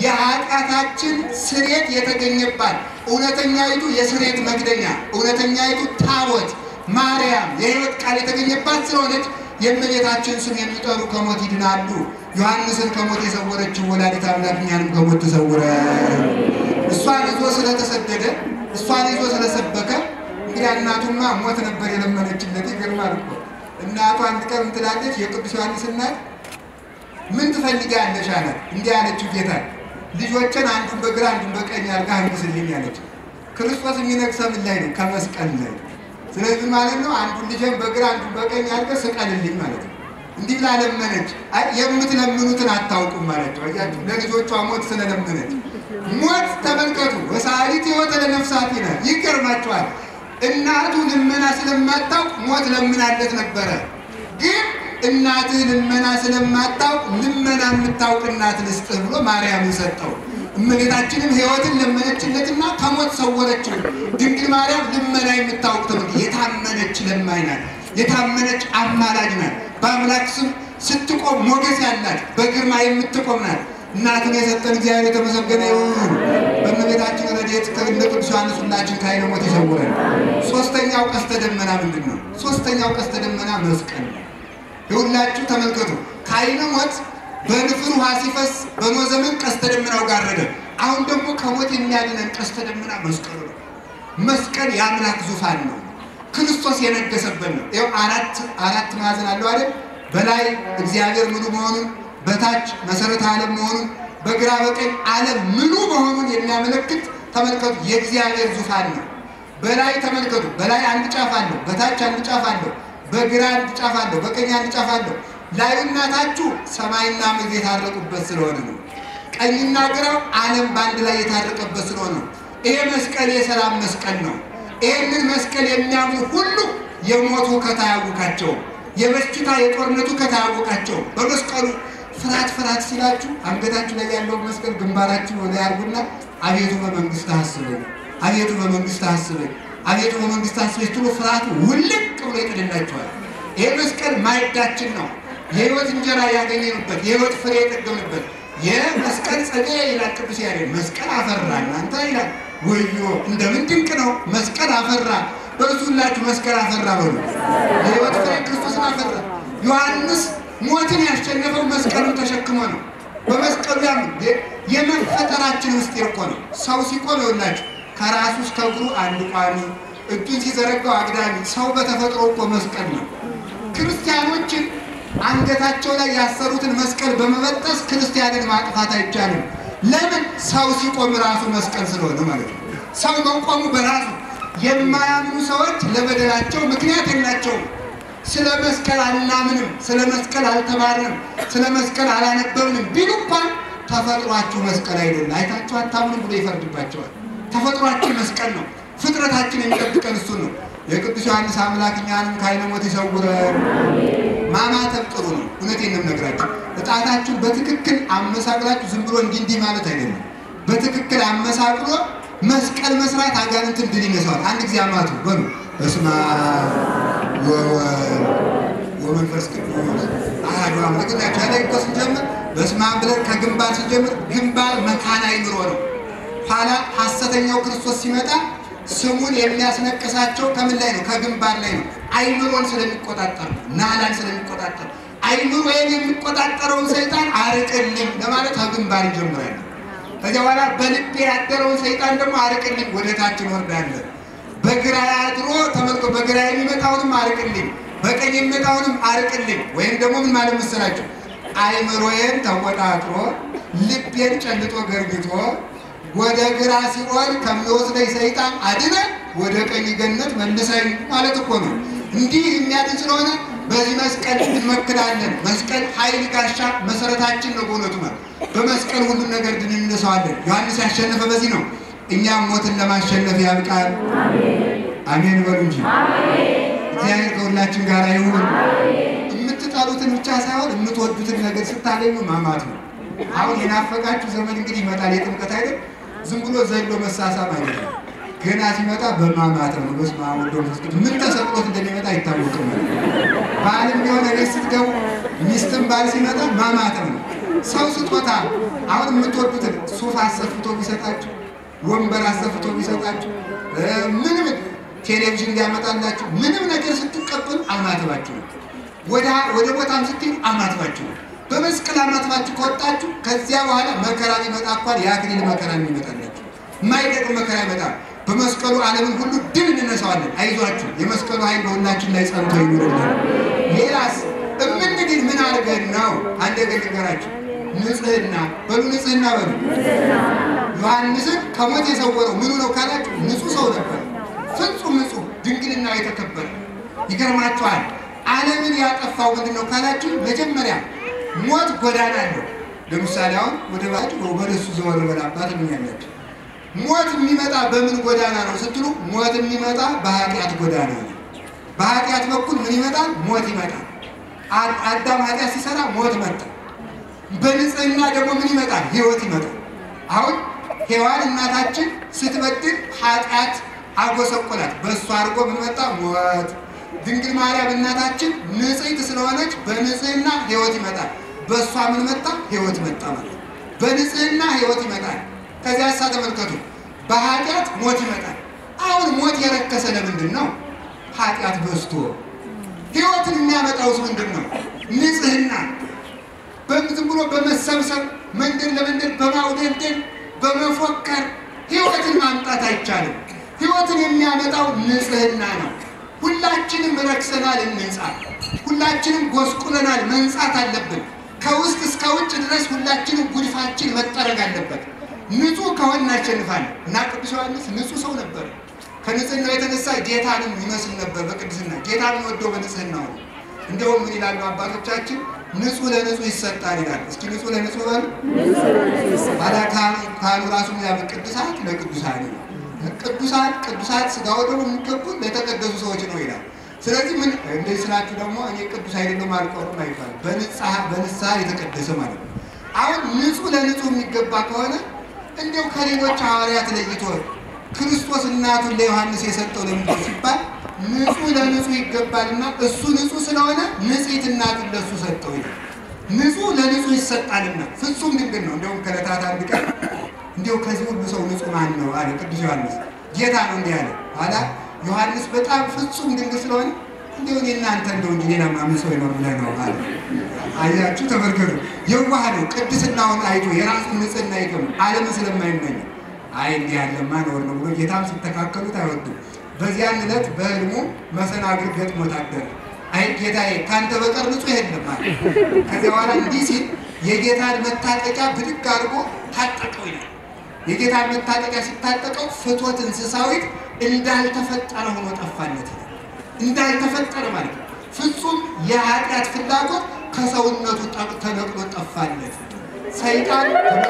የኃጢአታችን ስሬት የተገኘባት እውነተኛይቱ የስሬት መግደኛ እውነተኛይቱ ታቦት ማርያም የሕይወት ቃል የተገኘባት ስለሆነች የእመቤታችን ስም የሚጠሩ ከሞት ይድናሉ። ዮሐንስን ከሞት የሰወረችው ወላዲተ አምላክ እኛንም ከሞት ተሰውረ እሷን ይዞ ስለተሰደደ እሷን ይዞ ስለሰበከ እንግዲህ እናቱማ ሞት ነበር የለመነችለት። ይገርማል እኮ እናቱ አንድ ቀን ትላለች፣ የቅዱስ ዮሐንስ እናት ምን ትፈልጊያለሽ አላት። እንዲህ አለችው ጌታ ልጆችን አንዱን በግራ አንዱን በቀኝ አድርጋ አንግስልኝ አለች። ክርስቶስ የሚነግሰው ምን ላይ ነው? ከመስቀል ላይ። ስለዚህ ማለት ነው አንዱን ልጅን በግራ አንዱን በቀኝ አድርገህ ስቀልልኝ ማለት ነው። እንዲህ ብላ ለመነች። አይ የምትለምኑትን አታውቁም ማለት ነው። አያችሁ ለልጆቿ ሞት ስለለመነች ሞት ተመልከቱ፣ ወሳሊት ሕይወተ ለነፍሳት ይላል። ይገርማችኋል። እናቱ ልመና ስለማታውቅ ሞት ለምናለት ነበረ። ግን እናትህ ልመና ስለማታውቅ ልመና የምታውቅ እናት ልስጥህ ብሎ ማርያምን ሰጠው። እመቤታችንም ሕይወትን ለመነችለትና ከሞት ሰወረችው። ድንግል ማርያም ልመና የምታውቅ ትምህርት የታመነች ለማኝ ናት። የታመነች አማላጅ ናት። በአምላክ ስም ስትቆም ሞገስ ያላት በግርማ የምትቆም ናት። እናትን የሰጠን እግዚአብሔር የተመሰገነ ይሁን። በእመቤታችን ረድኤት ከእነ ቅዱስ ዮሐንስ ሁላችን ከዓይነ ሞት ይሰውረን። ሶስተኛው ቀስተ ደመና ምንድን ነው? ሶስተኛው ቀስተ ደመና መስቀል ነው። የሁላችሁ ተመልከቱ። ከዓይነ ሞት በንፍር ውሃ ሲፈስ በኖህ ዘመን ቀስተ ደመናው ጋረደ። አሁን ደግሞ ከሞት የሚያድነን ቀስተ ደመና መስቀሉ ነው። መስቀል የአምላክ ዙፋን ነው። ክርስቶስ የነገሰበት ነው። ይኸው አራት አራት ማዕዘን አለው አይደል? በላይ እግዚአብሔር ምሉ መሆኑን፣ በታች መሰረተ ዓለም መሆኑን፣ በግራ በቀኝ ዓለም ምሉ መሆኑን የሚያመለክት ተመልከቱ፣ የእግዚአብሔር ዙፋን ነው። በላይ ተመልከቱ፣ በላይ አንድ ጫፍ አለው፣ በታች አንድ ጫፍ አለው፣ በግራ አንድ ጫፍ አለው፣ በቀኝ አንድ ጫፍ አለው። ላዩና ታቹ ሰማይና ምድር የታረቁበት ስለሆነ ነው። ቀኝና ግራው ዓለም በአንድ ላይ የታረቀበት ስለሆነ ነው። ይሄ መስቀል የሰላም መስቀል ነው። ይህንን መስቀል የሚያምኑ ሁሉ የሞቱ ከታያውቃቸው የበሽታ የጦርነቱ ከታያውቃቸው በመስቀሉ ፍርሃት ፍርሃት ሲላችሁ አንገታችሁ ላይ ያለውን መስቀል ግንባራችሁ ወደ ያርጉና አቤቱ በመንግስት አስበኝ፣ አቤቱ በመንግስት አስበኝ፣ አቤቱ በመንግስት አስበኝ ስትሉ ፍርሃቱ ውልቅ ብሎ ይጥልላችኋል። ይሄ መስቀል ማዕዳችን ነው። የህይወት እንጀራ ያገኘንበት የህይወት ፍሬ የጠገምንበት የመስቀል ጸጋ ይላል ቅዱስ ያሬድ። መስቀል አፈራ እናንተ ይላል። ወዮ እንደምን ድንቅ ነው! መስቀል አፈራ። በእርሱላችሁ መስቀል አፈራ በሉ። የህይወት ፍሬ ክርስቶስን አፈራ። ዮሐንስ ሞትን ያሸነፈው መስቀሉን ተሸክሞ ነው። በመስቀሉ ያም የመፈጠራችን ውስጥ እኮ ነው። ሰው ሲቆም ይኸውላችሁ ከራሱ እስከ እግሩ አንድ ቋሚ፣ እጁን ሲዘረጋው አግዳሚ። ሰው በተፈጥሮ እኮ መስቀል ነው። ክርስቲያኖችን አንገታቸው ላይ ያሰሩትን መስቀል በመበጠስ ክርስቲያንን ማጥፋት አይቻልም። ለምን? ሰው ሲቆም ራሱ መስቀል ስለሆነ ማለት ነው። ሰው መቆሙ በራሱ የማያምኑ ሰዎች ለበደላቸው ምክንያት የላቸውም። ስለ መስቀል አናምንም፣ ስለ መስቀል አልተማርንም፣ ስለ መስቀል አላነበብንም ቢሉ እንኳን ተፈጥሯችሁ መስቀል አይደለም፣ አይታችሁ አታምኑም ብሎ ይፈርድባቸዋል። ተፈጥሯችን መስቀል ነው። ፍጥረታችን የሚጠብቀን እሱን ነው። የቅዱስ ዮሐንስ አምላክ እኛንም ከዓይነ ሞት ይሰውረን። ማማተብ ጥሩ ነው። እውነቴን ነው የምነግራችሁ። እጣታችሁን በትክክል አመሳቅላችሁ ዝም ብሎ እንዲህ እንዲህ ማለት አይደለም። በትክክል አመሳቅሎ መስቀል መስራት አጋንንትን ድል ይነሳዋል። አንድ ጊዜ አማቱ በሉ በስመ አብ ወወልድ ወመንፈስ ቅዱስ አሐዱ አምላክ ናቸው። ያለ እኮ ስንጀምር በስመ አብ ብለን ከግንባር ስንጀምር ግንባር መካነ አእምሮ ነው። ኋላ ሐሰተኛው ክርስቶስ ሲመጣ ስሙን የሚያስነቅሳቸው ከምን ላይ ነው? ከግንባር ላይ ነው። አይምሮን ስለሚቆጣጠር ነው። ናላን ስለሚቆጣጠር አይምሮን የሚቆጣጠረውን ሰይጣን አርቅልኝ ለማለት ከግንባር ይጀምራል። ከዚያ በኋላ በልቤ ያደረውን ሰይጣን ደግሞ አርቅልኝ ወደ ታች እንወርዳለን። በግራ አድሮ ተመልቶ በግራ የሚመጣውንም አርቅልኝ፣ በቀኝ የሚመጣውንም አርቅልኝ። ወይም ደግሞ ምን ማለት መሰላችሁ? አይምሮዬን ተቆጣጥሮ ልቤን ጨልጦ ገርግቶ ወደ ግራ ሲኦል ከሚወስደኝ ሰይጣን አድነ ወደ ቀኝ ገነት መልሰኝ ማለት እኮ ነው። እንዲህ የሚያድን ስለሆነ በዚህ መስቀል እንመክዳለን። መስቀል ኃይል ጋሻ መሰረታችን ነው። በእውነቱ ማለት በመስቀል ሁሉም ነገር ድል እንነሳዋለን። ዮሐንስ ያሸነፈ በዚህ ነው። እኛም ሞትን ለማሸነፍ ያብቃል። አሜን በሉ እንጂ እግዚአብሔር ከሁላችን ጋር ይሁን። የምትጠሉትን ብቻ ሳይሆን የምትወዱትን ነገር ስታገኙ ማማት ነው። አሁን የናፈቃችሁ ዘመን እንግዲህ ይመጣል። የጥምቀት አይደል? ዝም ብሎ ዘሎ መሳሳም አይደለም። ገና ሲመጣ በማማት ነው። በስመ አብ ወወልድ ወመንፈስ ቅዱስ ምን ተሰቅሎት እንደሚመጣ አይታወቅም። ባልም ቢሆን ቤት ስትገቡ ሚስትም ባል ሲመጣ ማማት ነው። ሰው ስጦታ አሁን የምትወዱትን ሱፍ አሰፍቶ ቢሰጣችሁ፣ ወንበር አሰፍቶ ቢሰጣችሁ፣ ምንም ቴሌቪዥን ሊያመጣላችሁ ምንም ነገር ስትቀበሉ አማትባችሁ ነው። ወደ ቦታም ስትሄዱ አማትባችሁ ነው። በመስቀል አማትባችሁ ከወጣችሁ ከዚያ በኋላ መከራ ቢመጣ እንኳን የአክሊል መከራ የሚመጣላችሁ የማይጠቅም መከራ ይመጣል። በመስቀሉ ዓለምን ሁሉ ድል እንነሳዋለን። አይዟችሁ፣ የመስቀሉ ኃይል በሁላችን ላይ ጸንቶ ይኑርልን። ሌላስ እምንድን ምን አድርገን ነው? አንድ ነገር ልንገራችሁ። ንጽህና በሉ፣ ንጽህና በሉ። ዮሐንስን ከሞት የሰወረው ምኑ ነው ካላችሁ፣ ንጹህ ሰው ነበር። ፍጹም ንጹህ፣ ድንግልና የተከበረ ይገርማችኋል። ዓለምን ያጠፋው ምንድን ነው ካላችሁ፣ መጀመሪያ ሞት ጎዳና አለው። ለምሳሌ አሁን ወደ ባጭ ወደ እሱ ዘወር በላባት ምን ያለች ሞት የሚመጣ በምን ጎዳና ነው ስትሉ፣ ሞት የሚመጣ በኃጢአት ጎዳና ነው። በኃጢአት በኩል ምን ይመጣል? ሞት ይመጣል። አዳም ኃጢአት ሲሰራ ሞት መጣ። በንጽህና ደግሞ ምን ይመጣል? ህይወት ይመጣል። አሁን ሔዋን እናታችን ስትበድል ኃጢአት አጎሰቆላት። በእሱ አድርጎ ምን መጣ? ሞት። ድንግል ማርያም እናታችን ንጽሕት ስለሆነች በንጽህና ህይወት ይመጣል። በእሷ ምን መጣ? ህይወት መጣ ማለት በንጽህና ህይወት ይመጣል። ከዚያ ሳ ተመልከቱ፣ በኃጢአት ሞት ይመጣል። አሁን ሞት የረከሰ ለምንድን ነው? ኃጢአት በዝቶ። ህይወትን የሚያመጣውስ ምንድን ነው? ንጽህና ዝም ብሎ በመሰብሰብ መንገድ ለመንገድ በማውደልደል በመፎከር ህይወትን ማምጣት አይቻልም። ህይወትን የሚያመጣው ንጽህና ነው። ሁላችንም ረክሰናል፣ እንንጻ። ሁላችንም ጎስቁለናል፣ መንጻት አለብን። ከውስጥ እስከ ውጭ ድረስ ሁላችንም ጉድፋችን መጠረግ አለበት። ንጹህ ከሆን እናሸንፋለን እና ቅዱስ ዮሐንስ ንጹህ ሰው ነበር። ከንጽህናው የተነሳ ጌታንም ይመስል ነበር። በቅድስና ጌታን ወዶ በንጽህናው ነው። እንደውም ምን ይላሉ አባቶቻችን? ንጹህ ለንጹህ ይሰጣል ይላል። እስኪ ንጹህ ለንጹህ በሉ ባላ ካሉ ራሱ ያብ ቅዱሳት ለቅዱሳን ቅዱሳት ቅዱሳት ስጋው ደግሞ የሚገቡ ለተቀደሱ ሰዎች ነው ይላል። ስለዚህ ምን እንደዚህ ስላችሁ ደግሞ እኔ ቅዱስ አይደለም አልቆርም አይባልም። በንጽሐ በንስሐ የተቀደሰ ማለት ነው። አሁን ንጹህ ለንጹህ የሚገባ ከሆነ እንዲያው ከሌሎች ሐዋርያት ለይቶ ክርስቶስ እናቱን ለዮሐንስ የሰጠው ለምንድን ነው ሲባል ንጹህ ለንጹህ ይገባልና እሱ ንጹህ ስለሆነ ንጽሕት እናቱን ለእሱ ሰጠው ይላል። ንጹህ ለንጹህ ይሰጣልና ፍጹም ድንግል ነው። እንዲሁም ከዕለታት አንድ ቀን እንዲሁ ከዚህ ሁሉ ሰው ንጹህ ማን ነው አለ ቅዱስ ዮሐንስ። ጌታ ነው እንዲህ አለ። ኋላ ዮሐንስ በጣም ፍጹም ድንግል ስለሆነ እንዲሁ እኔ እናንተ እንደው እንጂ ሌላ ማምን ሰው ይኖር ብለህ ነው አለ። አያችሁ፣ ተመልከቱ። የዋህ ነው። ቅድስናውን አይቶ የራሱን ንጽህና አይቶ ነው ዓለምን ስለማይመኝ አይ እንዲህ ያለማ ነውር ነው ብሎ ጌታም ሲተካከሉት አይወዱም። በዚያን ዕለት በህልሙ መሰናግል ገጥሞት አደረ። አይ ጌታዬ ከአንተ በቀር ንጹህ የለም አለ። ከዚያ በኋላ እንዲህ ሲል የጌታን መታጠቂያ ብድግ አድርጎ ታጠቀው ይላል። የጌታን መታጠቂያ ሲታጠቀው ፍቶት እንስሳዊት እንዳልተፈጠረ ሆኖ ጠፋለት። እንዳልተፈጠረ ማለት ነው። ፍጹም የኃጢአት ፍላጎት ከሰውነቱ ተነቅሎ ጠፋለት። ሰይጣን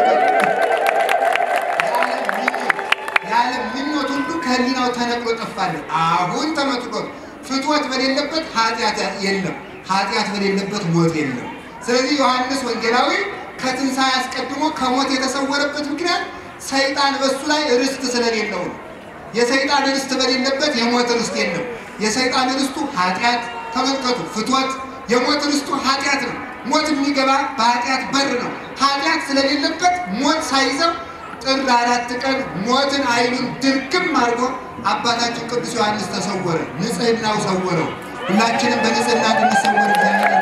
የዓለም ምኞት ሁሉ ከህሊናው ተነቅሎ ጠፋለት። አሁን ተመትሎት ፍትወት በሌለበት ኃጢአት የለም፣ ኃጢአት በሌለበት ሞት የለም። ስለዚህ ዮሐንስ ወንጌላዊ ከትንሣኤ አስቀድሞ ከሞት የተሰወረበት ምክንያት ሰይጣን በሱ ላይ ርስት ስለሌለው ነው። የሰይጣን ርስት በሌለበት የሞት ርስት የለም። የሰይጣን ርስቱ ኃጢአት፣ ተመልከቱ፣ ፍትወት። የሞት ርስቱ ኃጢአት ነው። ሞት የሚገባ በኃጢአት በር ነው። ኃጢአት ስለሌለበት ሞት ሳይዘው ጥር አራት ቀን ሞትን አይኑን ድርግም አድርጎ አባታችን ቅዱስ ዮሐንስ ተሰወረ። ንጽህናው ሰወረው። ሁላችንም በንጽህና እንድንሰወር እግዚአብሔር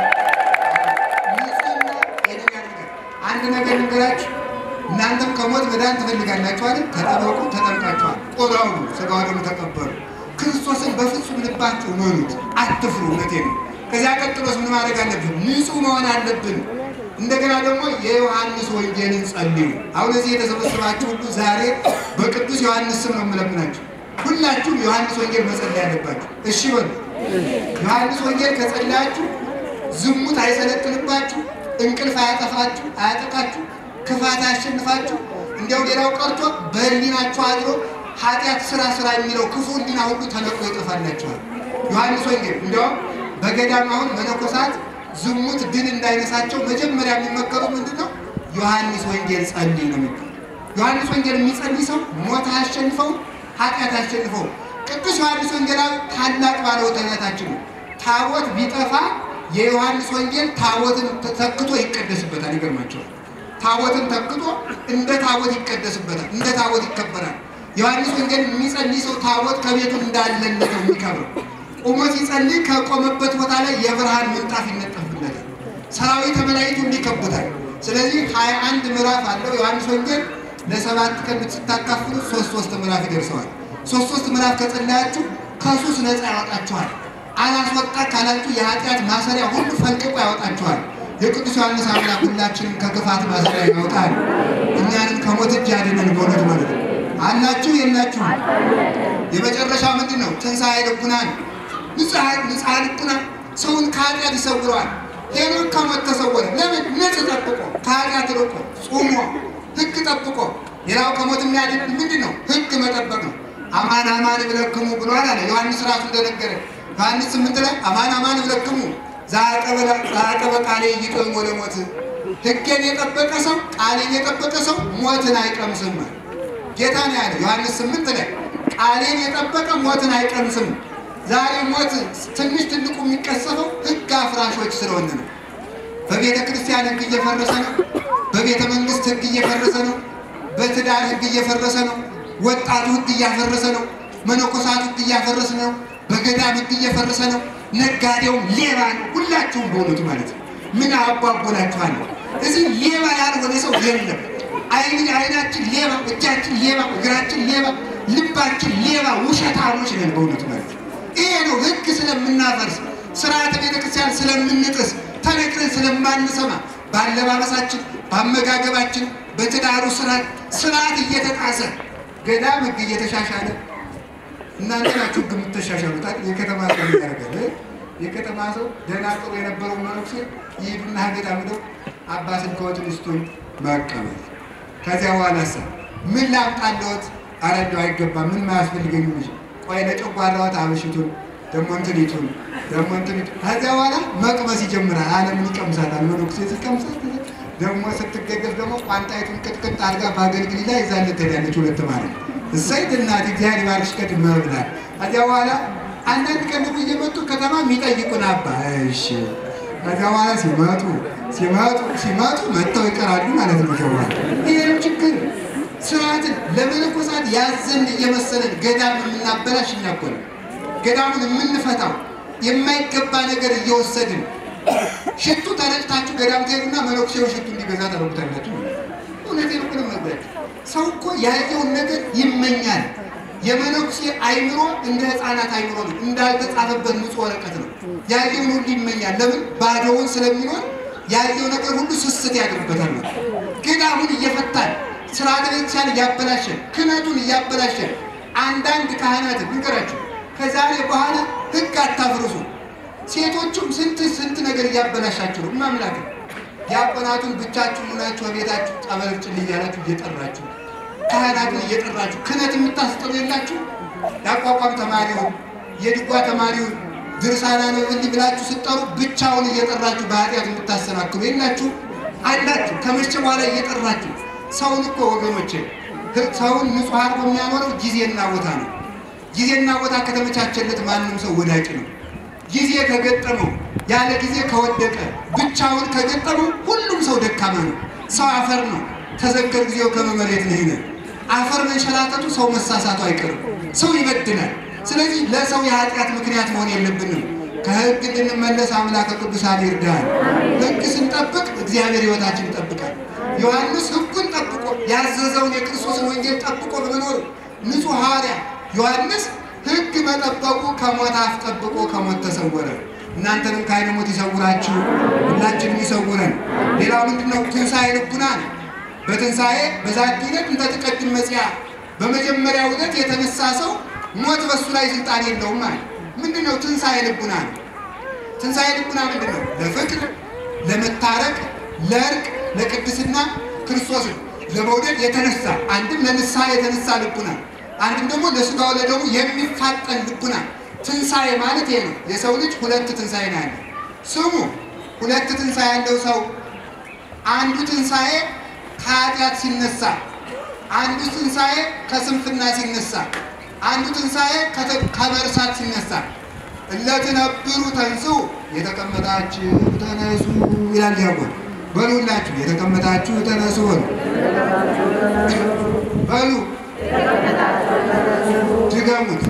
አንድ ነገር ንገራችሁ። እናንተም ከሞት መዳን ትፈልጋላችሁ አይደል? ተጠበቁ፣ ተጠምቃችኋል፣ ቆራቡ፣ ሥጋ ወደሙ ተቀበሉ። ክርስቶስን በፍጹም ልባችሁ መኑት፣ አትፍሩ። እውነቴን ነው። ከዚያ ቀጥሎስ ምን ማድረግ አለብን? ንጹህ መሆን አለብን። እንደገና ደግሞ የዮሐንስ ወንጌልን ጸልዩ። አሁን እዚህ የተሰበሰባችሁ ሁሉ ዛሬ በቅዱስ ዮሐንስ ስም ነው የምለምናችሁ። ሁላችሁም ዮሐንስ ወንጌል መጸለይ አለባችሁ። እሺ በሉ። ዮሐንስ ወንጌል ከጸለያችሁ ዝሙት አይሰለጥንባችሁ፣ እንቅልፍ አያጠፋችሁ፣ አያጠቃችሁ፣ ክፋት አያሸንፋችሁ። እንዲያው ሌላው ቀርቶ በህሊናችሁ አድሮ ኃጢአት ስራ ስራ የሚለው ክፉ ህሊና ሁሉ ተነቅሎ ይጠፋላችኋል። ዮሐንስ ወንጌል እንዲያውም በገዳም አሁን መነኮሳት ዝሙት ድል እንዳይነሳቸው መጀመሪያ የሚመከሩት ምንድን ነው? ዮሐንስ ወንጌል ጸልይ ነው የሚባለው። ዮሐንስ ወንጌል የሚጸልይ ሰው ሞት አያሸንፈው፣ ኃጢአት አያሸንፈው። ቅዱስ ዮሐንስ ወንጌላዊ ታላቅ ባለውለታችን ነው። ታቦት ቢጠፋ የዮሐንስ ወንጌል ታቦትን ተክቶ ይቀደስበታል። ይገርማቸዋል። ታቦትን ተክቶ እንደ ታቦት ይቀደስበታል፣ እንደ ታቦት ይከበራል። ዮሐንስ ወንጌል የሚጸልይ ሰው ታቦት ከቤቱ እንዳለለት ነው የሚከብረው። ቆሞ ሲጸልይ ከቆመበት ቦታ ላይ የብርሃን ምንጣፍ ይነጠፍለታል። ሰራዊተ መላእክቱ እንዲከቡታል። ስለዚህ ሀያ አንድ ምዕራፍ አለው ዮሐንስ ወንጌል። ለሰባት ቀን ስታካፍሉ ሶስት ሶስት ምዕራፍ ይደርሰዋል። ሶስት ሶስት ምዕራፍ ከጸለያችሁ ከሱስ ነፃ ያወጣችኋል። አላስወጣ ካላችሁ የኃጢአት ማሰሪያ ሁሉ ፈልቅቆ ያወጣችኋል። የቅዱስ ዮሐንስ አምላክ ሁላችንም ከክፋት ማሰሪያ ያወጣል። እኛንም ከሞት እጅ ያድነን። በእውነት ማለት ነው። አላችሁ የላችሁ? የመጨረሻ ምንድን ነው? ትንሣኤ ልቡናን ንጽሐ ልቡና ሰውን ከኃጢአት ይሰውረዋል። ሄኖክ ከሞት ተሰወረ። ለምን? ንጽሕ ጠብቆ ከኃጢአት ርቆ ጾሞ ሕግ ጠብቆ። ሌላው ከሞት የሚያድን ምንድን ነው? ሕግ መጠበቅ ነው። አማን አማን እብለክሙ ብሏል አለ ዮሐንስ ራሱ እንደነገረ ዮሐንስ ስምንት ላይ አማን አማን እብለክሙ ዘአቀበ ቃሌ ይቆም ወደ ሞት ሕጌን የጠበቀ ሰው ቃሌን የጠበቀ ሰው ሞትን አይቀምስም። ጌታ ነው ያለ ዮሐንስ ስምንት ላይ ቃሌን የጠበቀ ሞትን አይቀምስም። ዛሬ ሞት ትንሽ ትልቁ የሚቀሰፈው ሕግ አፍራሾች ስለሆነ ነው። በቤተ ክርስቲያን ሕግ እየፈረሰ ነው። በቤተ መንግስት ሕግ እየፈረሰ ነው። በትዳር ሕግ እየፈረሰ ነው። ወጣቱ ሕግ እያፈረሰ ነው። መነኮሳቱ ሕግ እያፈረሰ ነው። በገዳም ሕግ እየፈረሰ ነው። ነጋዴውም ሌባ ነው። ሁላችሁም በእውነቱ ማለት ነው። ምን አቧቦላችኋል? እዚህ ሌባ ያልሆነ ሰው የለም። አይን አይናችን ሌባ፣ እጃችን ሌባ፣ እግራችን ሌባ፣ ልባችን ሌባ፣ ውሸታሞች ነን በእውነቱ ማለት ነው። ይሄ ነው ሕግ ስለምናፈርስ ስርዓተ ቤተክርስቲያን ስለምንጥስ ተነግረን ስለማንሰማ በአለባበሳችን፣ በአመጋገባችን፣ በትዳሩ ስርዓት ስርዓት እየተጣሰ ገዳም ሕግ እየተሻሻለ እናንተ ናችሁ ሕግ የምትሻሻሉት። የከተማ ሰው ያደርጋል። የከተማ ሰው ደህና ጥሩ የነበረው መነኩሴ ይሄዱና ገዳም ሄደው አባ ስልክዎትን ስጡኝ መቀበል። ከዚያ በኋላ ሳ ምን ላምጣልዎት? ኧረ እንደው አይገባም ምን ማያስፈልገኝ ልጅ ቆይ ለጨጓራዎት አበሽቱን ደግሞ እንትኒቱን ደግሞ እንትኒቱ ከዚያ በኋላ መቅመስ ይጀምራል። ዓለምን ይቀምሳታል። መነኩሴ ሲቀምሳት ደግሞ ስትገገፍ ደግሞ ቋንጣይቱን ቅጥቅጥ አድርጋ በአገልግል ላይ ይዛለት ትሄዳለች። ሁለት ማለት እሰይ እናት እግዚአብሔር ይባርክሽ ቀድመ ብላል። ከዚያ በኋላ አንዳንድ ቀን ደግሞ እየመጡ ከተማ የሚጠይቁን አባ እሺ። ከዚያ በኋላ ሲመጡ ሲመጡ ሲመጡ መጥተው ይቀራሉ ማለት ነው። ሸዋ ይህም ችግር ስርዓትን ለመነኮሳት ያዘን እየመሰለን ገዳም የምናበላሽ እኛኮነ ገዳሙን የምንፈታው የማይገባ ነገር እየወሰድን ሽቱ ተረጭታችሁ ገዳም ትሄዱና መነኩሴው ሽቱ እንዲገዛ ታደርጉታላችሁ። እውነቴን እኮ ነው የምነግራችሁ። ሰው እኮ ያየውን ነገር ይመኛል። የመነኩሴ አይምሮ እንደ ሕፃናት አይምሮ ነው፣ እንዳልተጻፈበት ንጹሕ ወረቀት ነው። ያየውን ሁሉ ይመኛል። ለምን? ባዶውን ስለሚኖር ያየው ነገር ሁሉ ስስት ያድርበታል። ገዳሙን እየፈታን ስርዓተ ቤተክርስቲያን እያበላሸን ክህነቱን እያበላሸን አንዳንድ ካህናት ንገራቸው ከዛሬ በኋላ ሕግ አታፍርሱ። ሴቶቹም ስንት ስንት ነገር እያበላሻችሁ ነው። ማምላክ ዲያቆናቱን ብቻችሁ ሆናችሁ በቤታችሁ ጠበል ጭል እያላችሁ እየጠራችሁ ካህናቱን እየጠራችሁ ክህነት የምታስጠሩ የላችሁ። ያቋቋም ተማሪውን የድጓ ተማሪውን ድርሳና ነው እንዲህ ብላችሁ ስጠሩ ብቻውን እየጠራችሁ በኃጢአት የምታሰናክሉ የላችሁ አላችሁ። ከመቼ በኋላ እየጠራችሁ ሰውን እኮ ወገኖቼ ሰውን ንጹሕ አድርጎ የሚያኖረው ጊዜና ቦታ ነው። ጊዜና ቦታ ከተመቻቸለት ማንም ሰው ወዳቂ ነው። ጊዜ ከገጠመው ያለ ጊዜ ከወደቀ ብቻውን ከገጠመው ሁሉም ሰው ደካማ ነው። ሰው አፈር ነው። ተዘከር ጊዜው ከመመሬት ነው ይነ አፈር መንሸራተቱ ሰው መሳሳቱ አይቀርም። ሰው ይበድላል። ስለዚህ ለሰው የኃጢአት ምክንያት መሆን የለብንም። ከሕግ እንድንመለስ አምላከ ቅዱሳን ይርዳል። ሕግ ስንጠብቅ እግዚአብሔር ሕይወታችን ይጠብቃል። ዮሐንስ ሕጉን ጠብቆ ያዘዘውን የክርስቶስን ወንጌል ጠብቆ በመኖር ንጹሕ ሐዋርያ ዮሐንስ ሕግ መጠበቁ ከሞት አፍ ጠብቆ ከሞት ተሰወረ። እናንተንም ከዓይነ ሞት ይሰውራችሁ፣ ሁላችንም ይሰውረን። ሌላው ምንድን ነው? ትንሣኤ ልቡና ነው። በትንሣኤ በዛቲ ዕለት እንተ ትቀድም መጽአ፣ በመጀመሪያው ዕለት የተነሳ ሰው ሞት በሱ ላይ ስልጣን የለውም ማለት ምንድን ነው? ትንሣኤ ልቡና ነው። ትንሣኤ ልቡና ምንድን ነው? ለፍቅር፣ ለመታረቅ፣ ለእርቅ፣ ለቅድስና ክርስቶስን ለመውደድ የተነሳ አንድም ለንስሐ የተነሳ ልቡና አንድም ደግሞ ለሥጋው ለደሙ የሚፋጠን ልቡና። ትንሣኤ ማለት ይሄ ነው። የሰው ልጅ ሁለት ትንሣኤ ነው ያለው። ስሙ ሁለት ትንሣኤ ያለው ሰው አንዱ ትንሣኤ ከኃጢአት ሲነሳ፣ አንዱ ትንሣኤ ከስንፍና ሲነሳ፣ አንዱ ትንሣኤ ከመርሳት ሲነሳ። እለትነብሩ ተንሥኡ የተቀመጣችሁ ተነሱ ይላል ዲያቆን። በሉላችሁ የተቀመጣችሁ ተነሱ በሉ በሉ ድገሙት።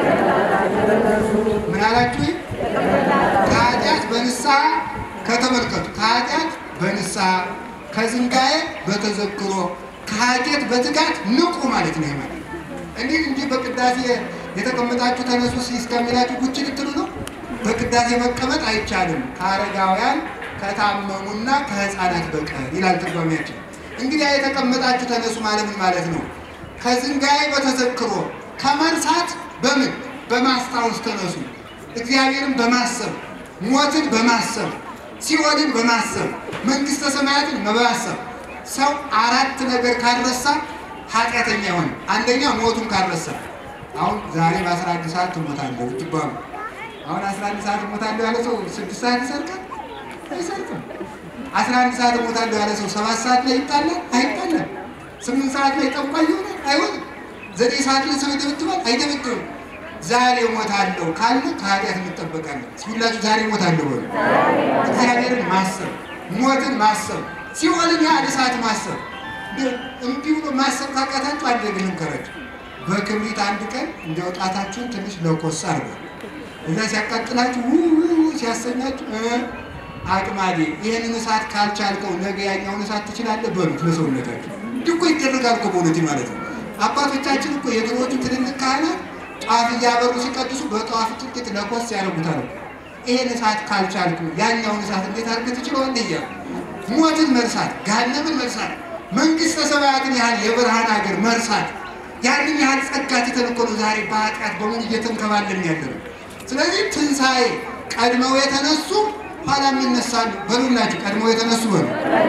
ምን አላችሁ? ከኃጢአት በንስሐ ከተመልከቱ ከኃጢአት በንስሐ ከዝንጋዬ በተዘክሮ ከኃጢአት በትጋት ንቁ ማለት ነው። ማለት እንዲህ እንዲህ በቅዳሴ የተቀመጣችሁ ተነሱ እስከሚላችሁ ጉች ልትሉ ነው። በቅዳሴ መቀመጥ አይቻልም ከአረጋውያን ከታመሙና ከሕፃናት በቀር ይላል ትርጓሜያችን። እንግዲህ የተቀመጣችሁ ተነሱ ማለት ምን ማለት ነው? ከዝንጋዬ በተዘክሮ ከመርሳት በምን በማስታወስ ተነሱ። እግዚአብሔርን በማሰብ ሞትን በማሰብ ሲኦልን በማሰብ መንግስተ ሰማያትን በማሰብ ሰው አራት ነገር ካልረሳ ኃጢአተኛ ይሆን። አንደኛ ሞቱን ካልረሳ አሁን ዛሬ በአስራ አንድ ሰዓት ትሞታለህ ብትባሉ አሁን አስራ አንድ ሰዓት እሞታለሁ ያለ ሰው ስድስት ሰዓት ይሰርቃል? አይሰርቅም። አስራ አንድ ሰዓት እሞታለሁ ያለ ሰው ሰባት ሰዓት ላይ ይጣላል? አይጣላም። ስምንት ሰዓት ላይ ጠንቋይ ይሆናል? አይሆንም። ዘጠኝ ሰዓት ላይ ሰው ይደበድባል? አይደበድብም። ዛሬ እሞታለሁ ካለ ከኃጢአት እንጠበቃለን። ሁላችሁ ዛሬ እሞታለሁ በሉ። እግዚአብሔርን ማሰብ፣ ሞትን ማሰብ፣ ሲኦልን ያህል እሳት ማሰብ። እምቢ ብሎ ማሰብ ካቃታችሁ አንድ ነገር ልምከራችሁ። በክብሪት አንድ ቀን እንዲያው ጣታችሁን ትንሽ ለኮስ አድርጓል እዛ ሲያቃጥላችሁ ውው ሲያሰኛችሁ አቅማዴ ይህንን እሳት ካልቻልከው ነገ ያኛውን እሳት ትችላለህ በሉት ለሰውነታችሁ። እንዲህ እኮ ይደረጋል እኮ በእውነት ማለት ነው። አባቶቻችን እኮ የድሮዎቹ ትልልቅ ካህናት ጧፍ እያበሩ ሲቀድሱ በጧፍ ጥቂት ለኮስ ያደርጉታል። ይህን እሳት ካልቻልኩ ያኛውን እሳት እንዴት አድርገህ ትችለዋለህ እያሉ ሞትን መርሳት፣ ገሃነምን መርሳት፣ መንግሥተ ሰማያትን ያህል የብርሃን ሀገር መርሳት ያንን ያህል ጸጋ ትተን እኮ ነው ዛሬ በኃጢአት በሙሉ እየተንከባለን ያለ ነው። ስለዚህ ትንሣኤ ቀድመው የተነሱ ኋላ ይነሳሉ። በሉላችሁ ቀድመው የተነሱ በሉ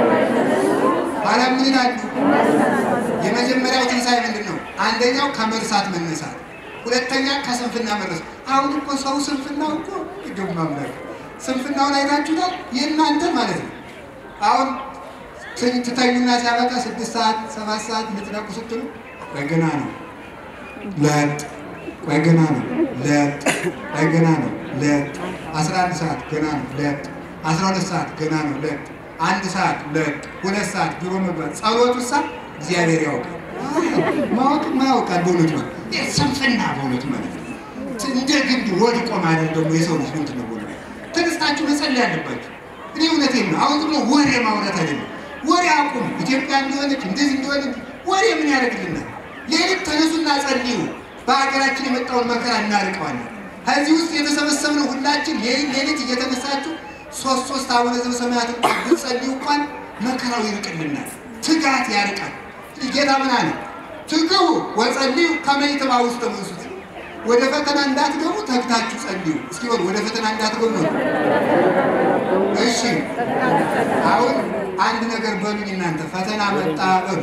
ኋላ ምን ይላሉ? የመጀመሪያው ትንሣኤ ምንድን ነው? አንደኛው ከመርሳት መነሳት፣ ሁለተኛ ከስንፍና መረስ። አሁን እኮ ሰው ስንፍናው እኮ ይገቡ ማምላክ ስንፍናውን አይታችሁታል? የእናንተ ማለት ነው። አሁን ትተኙና ሲያበቃ ስድስት ሰዓት ሰባት ሰዓት ልትነቁ ስትሉ በገና ነው ለጥ ቆይ ገና ነው ለጥ ቆይ ገና ነው ለጥ አስራ አንድ ሰዓት ገና ነው ለጥ አስራ ሁለት ሰዓት ገና ነው ለጥ አንድ ሰዓት ለጥ ሁለት ሰዓት ቢሮ መግባት ጸሎቱ ሳ እግዚአብሔር ያውቃል ማወቅ ማያውቃል በእውነቱ ማለት ስንፍና በእውነቱ ማለት እንደ ግንድ ወድቆ ማለት ደግሞ የሰው ልጅ ምንድን ነው በእውነቱ ተነስታችሁ መጸለይ ያለባችሁ እኔ እውነቴን ነው አሁን ደግሞ ወሬ ማውራት አይደለም ወሬ አቁም ኢትዮጵያ እንዲሆነች እንደዚህ እንዲሆነች ወሬ ምን ያደርግልናል ሌሊት ተነሱና ጸልዩ በሀገራችን የመጣውን መከራ እናርቀዋለን። ከዚህ ውስጥ የተሰበሰብነው ሁላችን ሌሊት እየተነሳችሁ ሶስት ሶስት አቡነ ዘበሰማያት ብትጸልዩ እንኳን መከራው ይርቅልናል፣ ትጋት ያርቃል። ጌታ ምን አለ? ትግቡ ወጸልዩ ከመ ይትባኡ ውስተ መንሱት፣ ወደ ፈተና እንዳትገቡ ተግታችሁ ጸልዩ። እስኪ በሉ ወደ ፈተና እንዳትገቡ ነው። እሺ አሁን አንድ ነገር በሉኝ እናንተ ፈተና መጣ በሉ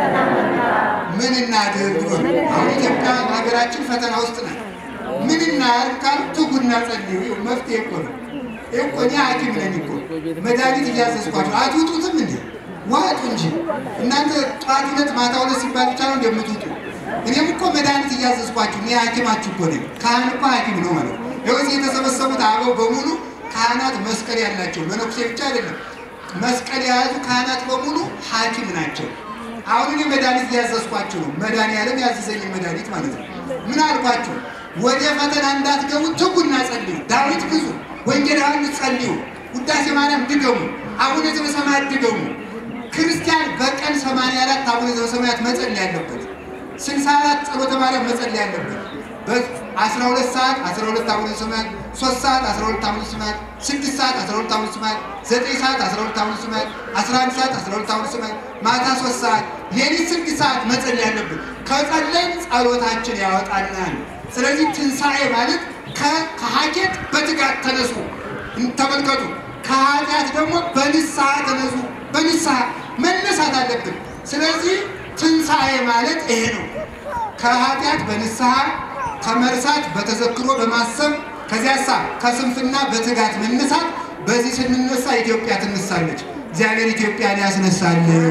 ምን እናድርግ በሉ። አሁን ኢትዮጵያ ሀገራችን ፈተና ውስጥ ናት። ምን እናድርግ ካሉ ትጉና ጸልዩ። ይኸው መፍትሄ እኮ ነው። ይኸው እኮ እኔ ሐኪም ነኝ እኮ መድኃኒት እያዘዝኳቸው አትውጡትም እንዴ? ዋጡ እንጂ እናንተ ጠዋት ሁለት ማታ ሁለት ሲባል ብቻ ነው እንደምትውጡ። እኔም እኮ መድኃኒት እያዘዝኳችሁ እኔ ሐኪማችሁ እኮ ነኝ። ካህን እኮ ሐኪም ነው ማለት ነው። ይኸው እዚህ የተሰበሰቡት አበው በሙሉ ካህናት መስቀል ያላቸው መነኩሴ ብቻ አይደለም መስቀል የያዙ ካህናት በሙሉ ሐኪም ናቸው። አሁን እኔ መድኃኒት እያዘዝኳችሁ ነው። መድኃኒዓለም ያዘዘኝ መድኃኒት ማለት ነው። ምን አልኳችሁ? ወደ ፈተና እንዳትገቡ ትጉና ጸልዩ። ዳዊት ግዙ፣ ወንጌል ዮሐንስ ጸልዩ፣ ውዳሴ ማርያም ድገሙ፣ አቡነ ዘበሰማያት ድገሙ። ክርስቲያን በቀን 84 አቡነ ዘበሰማያት መጸለይ ያለበት፣ 64 ጸሎተ ማርያም መጸለይ ያለበት በ12 ሰዓት 12 አቡነ ዘበሰማያት፣ 3 ሰዓት 12 አቡነ ዘበሰማያት፣ 6 ሰዓት 12 አቡነ ዘበሰማያት፣ 9 ሰዓት 12 አቡነ ዘበሰማያት፣ 11 ሰዓት 12 አቡነ ዘበሰማያት፣ ማታ 3 ሰዓት፣ ሌሊት 6 ሰዓት መጸለይ ያለብን። ከጸለይን ጸሎታችን ያወጣናል። ስለዚህ ትንሣኤ ማለት ከሀኬት በትጋት ተነሱ፣ ተመልከቱ። ከኃጢአት ደግሞ በንስሐ ተነሱ። በንስሐ መነሳት አለብን። ስለዚህ ትንሣኤ ማለት ይሄ ነው። ከኃጢአት በንስሐ ከመርሳት በተዘክሮ በማሰብ ከዚያሳ ከስንፍና በትጋት መነሳት። በዚህ ስንነሳ ኢትዮጵያ ትነሳለች። እግዚአብሔር ኢትዮጵያን ያስነሳልን።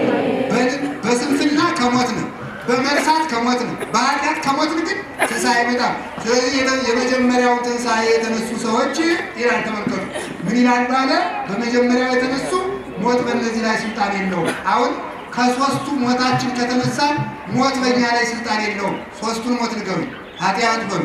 በስንፍና ከሞት ነው፣ በመርሳት ከሞት ነው፣ በኃጢአት ከሞት ግን ትንሣኤ አይመጣም። ስለዚህ የመጀመሪያውን ትንሣኤ የተነሱ ሰዎች ይላል ተመልከቱ፣ ምን ይላሉ አለ። በመጀመሪያው የተነሱ ሞት በእነዚህ ላይ ስልጣን የለውም። አሁን ከሶስቱ ሞታችን ከተነሳ ሞት በእኛ ላይ ስልጣን የለውም። ሶስቱን ሞት ንገሩ። ኃጢአት በሉ፣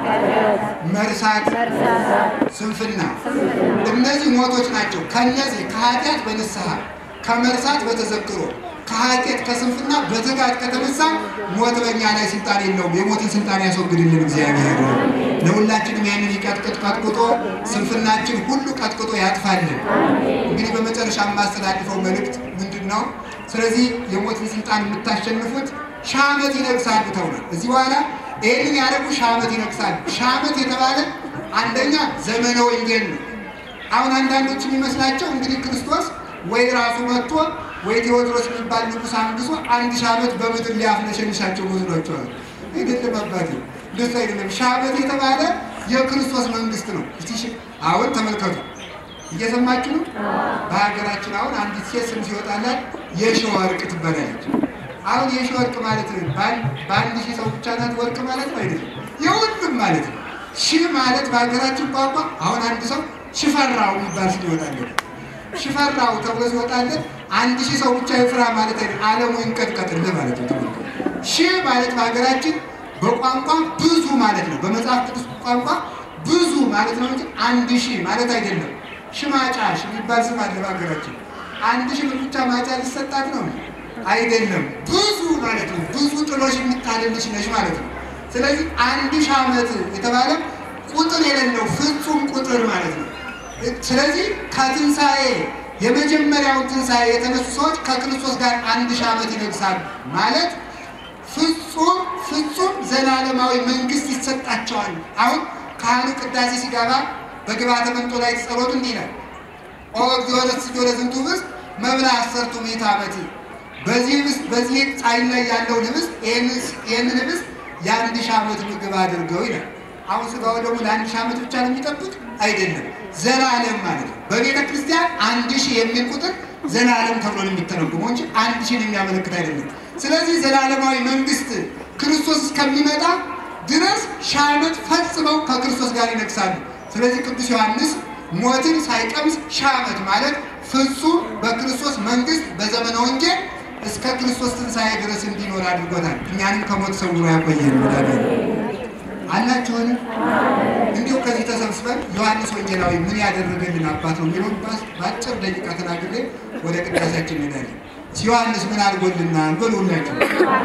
መርሳት፣ ስንፍና። እነዚህ ሞቶች ናቸው። ከነዚህ ከኃጢአት በንስሐ ከመርሳት በተዘክሮ ከኃጢአት ከስንፍና በትጋት ከተነሳ ሞት በእኛ ላይ ስልጣን የለውም። የሞትን ስልጣን ያስወግድልን እግዚአብሔር። ለሁላችንም ያንን ይቀጥቅጥ ቀጥቅጦ ስንፍናችን ሁሉ ቀጥቅጦ ያጥፋልን። እንግዲህ በመጨረሻ የማስተላልፈው መልእክት ምንድን ነው? ስለዚህ የሞትን ስልጣን የምታሸንፉት ሺህ ዓመት ይነግሳሉ ተብሏል። እዚህ በኋላ ይህንን ያደረጉ ሺህ ዓመት ይነግሳሉ። ሺህ ዓመት የተባለ አንደኛ ዘመነ ወንጌል ነው። አሁን አንዳንዶች የሚመስላቸው እንግዲህ ክርስቶስ ወይ ራሱ መጥቶ ወይ ቴዎድሮስ የሚባል ንጉሥ አንግሶ አንድ ሺህ ዓመት በምድር ሊያፍነሸንሻቸው መስሏቸዋል። አይደለም አባቴ፣ እንደሱ አይደለም። ሺህ ዓመት የተባለ የክርስቶስ መንግስት ነው። እስቲ ሺ- አሁን ተመልከቱ፣ እየሰማችሁ ነው። በሀገራችን አሁን አንዲት ሴት ስም ሲወጣላት የሺህ ወርቅ ትባላለች። አሁን የሺህ ወርቅ ማለት ነው በአንድ በአንድ ሺህ ሰው ብቻ ናት ወርቅ ማለት ነው አይደለም፣ የሁሉም ማለት ነው። ሺህ ማለት በሀገራችን ቋንቋ አሁን አንድ ሰው ሽፈራው የሚባል ስም ይወጣለት ሽፈራው ተብሎ ሲወጣለት አንድ ሺህ ሰው ብቻ ይፍራ ማለት አይደለም፣ ዓለሙ ይንቀጥቀጥልህ ማለት ነው። ተመልከቱ። ሺህ ማለት በሀገራችን በቋንቋ ብዙ ማለት ነው። በመጽሐፍ ቅዱስ ቋንቋ ብዙ ማለት ነው እንጂ አንድ ሺህ ማለት አይደለም። ሽማጫሽ የሚባል ስም አለ በሀገራችን። አንድ ሺህ ብር ብቻ ማጫ ሊሰጣት ነው አይደለም፣ ብዙ ማለት ነው። ብዙ ጥሎሽ የሚጣልልሽ ነሽ ማለት ነው። ስለዚህ አንድ ሺህ ዓመት የተባለ ቁጥር የሌለው ፍጹም ቁጥር ማለት ነው። ስለዚህ ከትንሣኤ የመጀመሪያውን ትንሣኤ የተነሱ ሰዎች ከክርስቶስ ጋር አንድ ሺህ ዓመት ይነግሳሉ ማለት ፍጹም ፍጹም ዘላለማዊ መንግስት ይሰጣቸዋል። አሁን ካህኑ ቅዳሴ ሲገባ በግብአተ መንጦ ላይ ጸሎቱ እንዲህ ይላል። ኦ እግዚኦ ለስጆ ለዝንቱ ህብስት መብላ አሰርቱ ምዕተ ዓመት። በዚህ ህብስት በዚህ ጻይል ላይ ያለውን ህብስት ይህንን ህብስት የአንድ ሺህ ዓመት ምግብ አድርገው ይላል። አሁን ስጋው ደግሞ ለአንድ ሺህ ዓመት ብቻ ነው የሚጠብቅ አይደለም፣ ዘላለም ማለት ነው። በቤተ ክርስቲያን አንድ ሺህ የሚል ቁጥር ዘላለም ተብሎ ነው የሚተረጉመው እንጂ አንድ ሺህን የሚያመለክት አይደለም። ስለዚህ ዘላለማዊ መንግስት ክርስቶስ እስከሚመጣ ድረስ ሺህ ዓመት ፈጽመው ከክርስቶስ ጋር ይነግሳሉ። ስለዚህ ቅዱስ ዮሐንስ ሞትን ሳይቀምስ ሺህ ዓመት ማለት ፍጹም በክርስቶስ መንግስት በዘመነ ወንጌል እስከ ክርስቶስ ትንሣኤ ድረስ እንዲኖር አድርጎታል። እኛንም ከሞት ሰውሮ ያቆየን መድኃኒዓለም አላችሁን? እንዲሁ ከዚህ ተሰብስበን ዮሐንስ ወንጌላዊ ምን ያደረገልን አባት ነው የሚለውን በአጭር ደቂቃ ተናግሬ ወደ ቅዳሴያችን እንሄዳለን። ዮሐንስ ምን አድርጎልናል በሉ ሁላችሁ።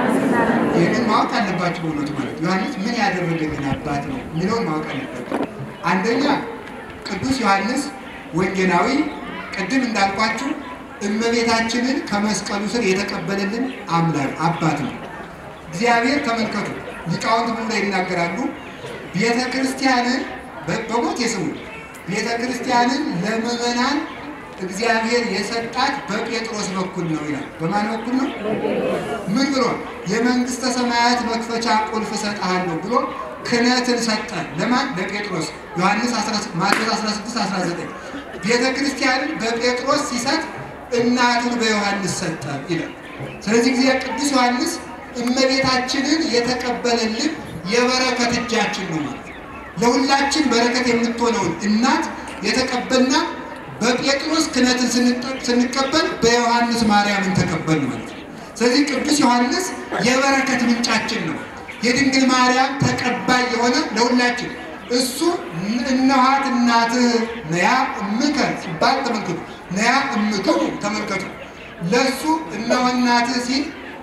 ይህንን ማወቅ አለባችሁ በእውነቱ ማለት ዮሐንስ ምን ያደረገልን አባት ነው የሚለውን ማወቅ አለባችሁ። አንደኛ ቅዱስ ዮሐንስ ወንጌላዊ ቅድም እንዳልኳችሁ እመቤታችንን ከመስቀሉ ስር የተቀበለልን አምላክ አባት ነው። እግዚአብሔር ተመልከቱ፣ ሊቃውንት ምን ላይ ይናገራሉ? ቤተ ክርስቲያንን በሞት የስሙ ቤተ ክርስቲያንን ለምዕመናን እግዚአብሔር የሰጣት በጴጥሮስ በኩል ነው ይላል። በማን በኩል ነው? ምን ብሎ የመንግስተ ሰማያት መክፈቻ ቁልፍ እሰጥሃለሁ ብሎ ክህነትን ሰጠ። ለማን? ለጴጥሮስ። ዮሐንስ ማቴዎስ 16 19 ቤተ ክርስቲያንን በጴጥሮስ ሲሰጥ እናቱን በዮሐንስ ሰጠ ይላል። ስለዚህ ጊዜ ቅዱስ ዮሐንስ እመቤታችንን የተቀበለልን የበረከት እጃችን ነው ማለት ነው። ለሁላችን በረከት የምትሆነውን እናት የተቀበልናት በጴጥሮስ ክህነትን ስንቀበል በዮሐንስ ማርያምን ተቀበል ማለት ነው። ስለዚህ ቅዱስ ዮሐንስ የበረከት ምንጫችን ነው። የድንግል ማርያም ተቀባይ የሆነ ለሁላችን እሱ እነኋት እናትህ ነያ እምከ ሲባል ተመልከቱ። ነያ እምክሙ ተመልከቱ። ለእሱ እነሆ እናትህ ሲል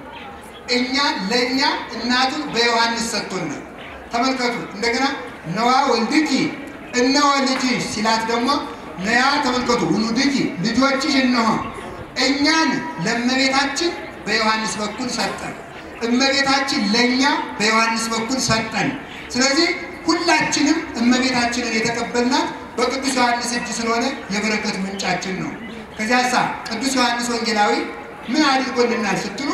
እኛ ለእኛ እናቱን በዮሐንስ ሰጥቶናል። ተመልከቱ። እንደገና ነዋ ወልድኪ እነሆ ልጅሽ ሲላት ደግሞ ነያ ተመልከቱ። ውሉድኪ ልጆችሽ እነሆ እኛን ለእመቤታችን በዮሐንስ በኩል ሰጠን፣ እመቤታችን ለእኛ በዮሐንስ በኩል ሰጠን። ስለዚህ ሁላችንም እመቤታችንን የተቀበልናት በቅዱስ ዮሐንስ እጅ ስለሆነ የበረከት ምንጫችን ነው። ከዚያ ሳ ቅዱስ ዮሐንስ ወንጌላዊ ምን አድርጎልናል ስትሉ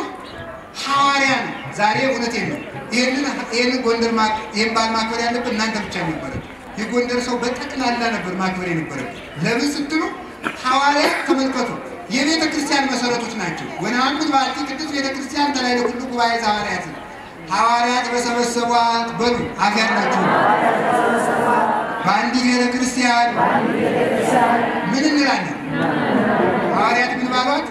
ሐዋርያ ነው። ዛሬ እውነቴን ነው። ይህንን ጎንደር ይህን በዓል ማክበር ያለበት እናንተ ብቻ ነበረ። የጎንደር ሰው በጠቅላላ ነበር ማክበር የነበረ። ለምን ስትሉ ሐዋርያ ተመልከቱ፣ የቤተ ክርስቲያን መሰረቶች ናቸው። ወነአምን በአቲ ቅዱስ ቤተ ክርስቲያን ተላዕለ ኩሉ ጉባኤ ሐዋርያት ሐዋርያት በሰበሰቧት በሉ አፍ ያላችሁ በአንዲት ቤተ ክርስቲያን ምን እንላለን? ሐዋርያት ምን ባሏት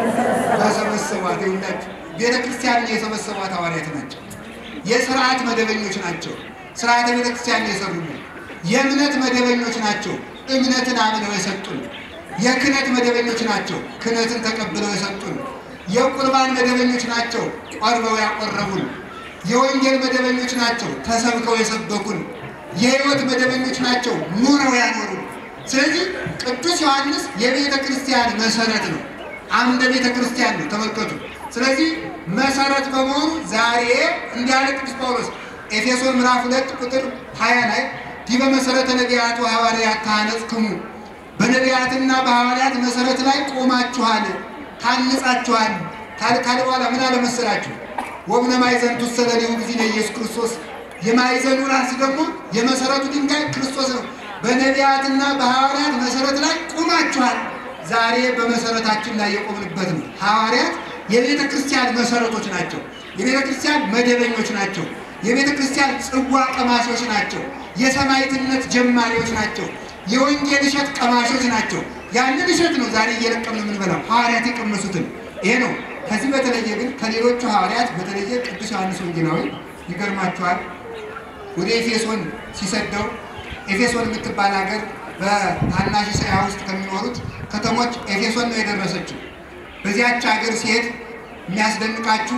በሰበሰቧት ይሁላችሁ ቤተ ክርስቲያንን የሰበሰቧት ሐዋርያት ናቸው። የስርዓት መደበኞች ናቸው። ስርዓተ ቤተ ክርስቲያን የሰሩልን የእምነት መደበኞች ናቸው። እምነትን አምነው የሰጡን የክህነት መደበኞች ናቸው። ክህነትን ተቀብለው የሰጡን የቁርባን መደበኞች ናቸው። ቆርበው ያቆረቡን የወንጌል መደበኞች ናቸው። ተሰብከው የሰበኩን የሕይወት መደበኞች ናቸው። ኑረው ያኖሩን። ስለዚህ ቅዱስ ዮሐንስ የቤተ ክርስቲያን መሰረት ነው። አምደ ቤተ ክርስቲያን ነው። ተመልከቱ። ስለዚህ መሰረት በመሆኑ ዛሬ እንዲያለ ቅዱስ ጳውሎስ ኤፌሶን ምዕራፍ ሁለት ቁጥር ሀያ ላይ ዲበ መሰረተ ነቢያቱ ሐዋርያት ታነጽክሙ በነቢያትና በሐዋርያት መሰረት ላይ ቆማችኋል፣ ታንጻችኋል። ካለ በኋላ ምን አለ መሰላችሁ? ወእምነ ማዕዘን ትሰለሊሁ ጊዜ ኢየሱስ ክርስቶስ የማዕዘኑ ራስ ደግሞ የመሰረቱ ድንጋይ ክርስቶስ ነው። በነቢያትና በሐዋርያት መሰረት ላይ ቆማችኋል። ዛሬ በመሰረታችን ላይ የቆምንበት ነው። ሐዋርያት የቤተ ክርስቲያን መሰረቶች ናቸው። የቤተ ክርስቲያን መደበኞች ናቸው። የቤተ ክርስቲያን ጽዋ ቀማሾች ናቸው። የሰማዕትነት ጀማሪዎች ናቸው። የወንጌል እሸት ቀማሾች ናቸው። ያንን እሸት ነው ዛሬ እየለቀምን የምንበላው ሐዋርያት የቀመሱትን ይሄ ነው። ከዚህ በተለየ ግን ከሌሎቹ ሐዋርያት በተለየ ቅዱስ ዮሐንስ ወንጌላዊ ይገርማችኋል ወደ ኤፌሶን ሲሰደው ኤፌሶን የምትባል ሀገር በታናሽ እስያ ውስጥ ከሚኖሩት ከተሞች ኤፌሶን ነው የደረሰችው። በዚያች ሀገር ሲሄድ የሚያስደንቃችሁ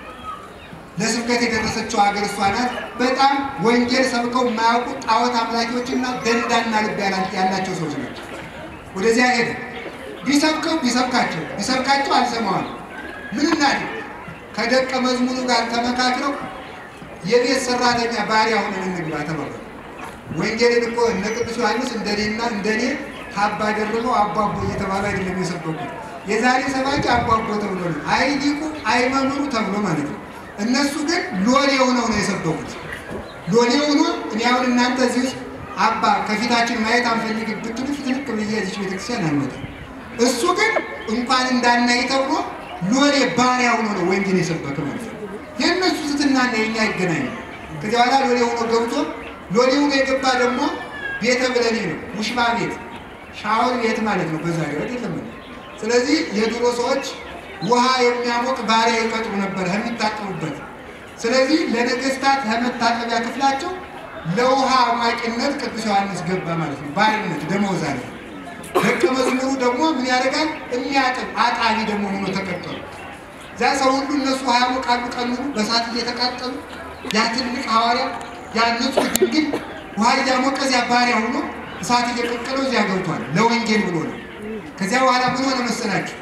ለስብከት የደረሰችው ሀገር እሷ ናት። በጣም ወንጌል ሰብከው የማያውቁ ጣዖት አምላኪዎችና ደንዳና ልብ ያላቸው ሰዎች ናቸው። ወደዚያ ሄደ። ቢሰብከው ቢሰብካቸው ቢሰብካቸው አልሰማዋል። ምን እናድርግ? ከደቀ መዝሙሩ ጋር ተመካክረው የቤት ሰራተኛ ባሪያ ሆነን እንግባ ተባባሉ። ወንጌልን እኮ እነ ቅዱስ ዮሐንስ እንደኔና እንደኔ ካባ ደርበው አቧቦ እየተባሉ አይደለም የሰበኩት። የዛሬ ሰባኪ አቧቦ ተብሎ ነው፣ አይ ሊቁ አይ መምህሩ ተብሎ ማለት ነው። እነሱ ግን ሎሌ ሆነው ነው የሰበኩት። ሎሌ ሆኖ እኔ አሁን እናንተ እዚህ ውስጥ አባ ከፊታችን ማየት አንፈልግ ብትሉ ፊትልክ ብዬ እዚች ቤተክርስቲያን አልመጣም። እሱ ግን እንኳን እንዳናይ ተብሎ ሎሌ ባሪያ ሆኖ ነው ወንጌል የሰበከ ማለት ነው። የእነሱ ስትናና የኛ ይገናኝ። ከዚያ በኋላ ሎሌ ሆኖ ገብቶ ሎሌ ሆኖ የገባ ደግሞ ቤተ ብለኔ ነው፣ ውሽባ ቤት፣ ሻወር ቤት ማለት ነው። በዛ ገበት የለም። ስለዚህ የድሮ ሰዎች ውሃ የሚያሞቅ ባሪያ ይቀጥሩ ነበር የሚታጠቡበት። ስለዚህ ለነገስታት ከመታጠቢያ ክፍላቸው ለውሃ አሟቂነት ቅዱስ ዮሐንስ ገባ ማለት ነው። ባርነት ደመወዝ አለ። ደቀ መዝሙሩ ደግሞ ምን ያደርጋል? የሚያጥብ አጣቢ ደግሞ ሆኖ ተቀጠሉ። እዛ ሰው ሁሉ እነሱ ውሃ ያሞቃሉ፣ ቀን ሙሉ በሳት እየተቃጠሉ ያ ትልቅ ሐዋርያ ያ ንጹሕ ድንግል ውሃ እያሞቀ እዚያ ባሪያ ሆኖ እሳት እየቀቀለው እዚያ ገብቷል። ለወንጌል ብሎ ነው። ከዚያ በኋላ ምን ሆነ መሰላችሁ?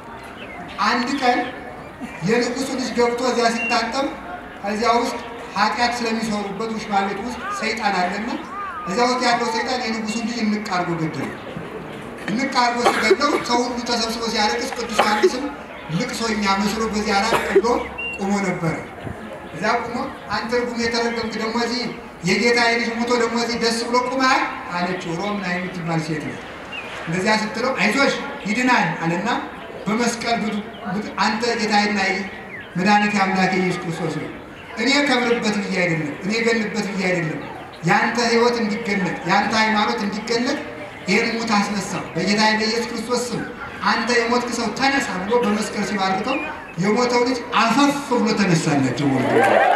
አንድ ቀን የንጉሱ ልጅ ገብቶ እዚያ ሲታጠብ ከዚያ ውስጥ ኃጢአት ስለሚሰሩበት ውሽማ ቤት ውስጥ ሰይጣን አለና እዚያ ውስጥ ያለው ሰይጣን የንጉሱን ልጅ እንቅ አድርጎ ገደለው። እንቅ አድርጎ ሲገድለው ሰው ሁሉ ተሰብስቦ ሲያለቅስ ቅዱስ ዮሐንስም ልቅሶኛ መስሎ በዚያ ላይ ብሎ ቆሞ ነበረ። እዚያ ቆሞ አንተ ርጉም የተረገምክ ደግሞ እዚህ የጌታ ልጅ ሞቶ ደግሞ እዚህ ደስ ብሎ ቁመሃል አለችው። ሮምና የምትባል ሴት ነው። እንደዚያ ስትለው አይዞሽ ይድናል አለና በመስቀል ብዙ አንተ ጌታዬና መድኃኒቴ አምላኬ ኢየሱስ ክርስቶስ ነው። እኔ ከብርበት ብዬ አይደለም፣ እኔ ገልበት ብዬ አይደለም። ያንተ ሕይወት እንዲገለጥ ያንተ ሃይማኖት እንዲገለጥ ይህን ሙት አስነሳው በጌታዬ በኢየሱስ ክርስቶስ ስም አንተ የሞትክ ሰው ተነሳ ብሎ በመስቀል ሲባርከው የሞተው ልጅ አፈፍ ብሎ ተነሳላቸው። ወ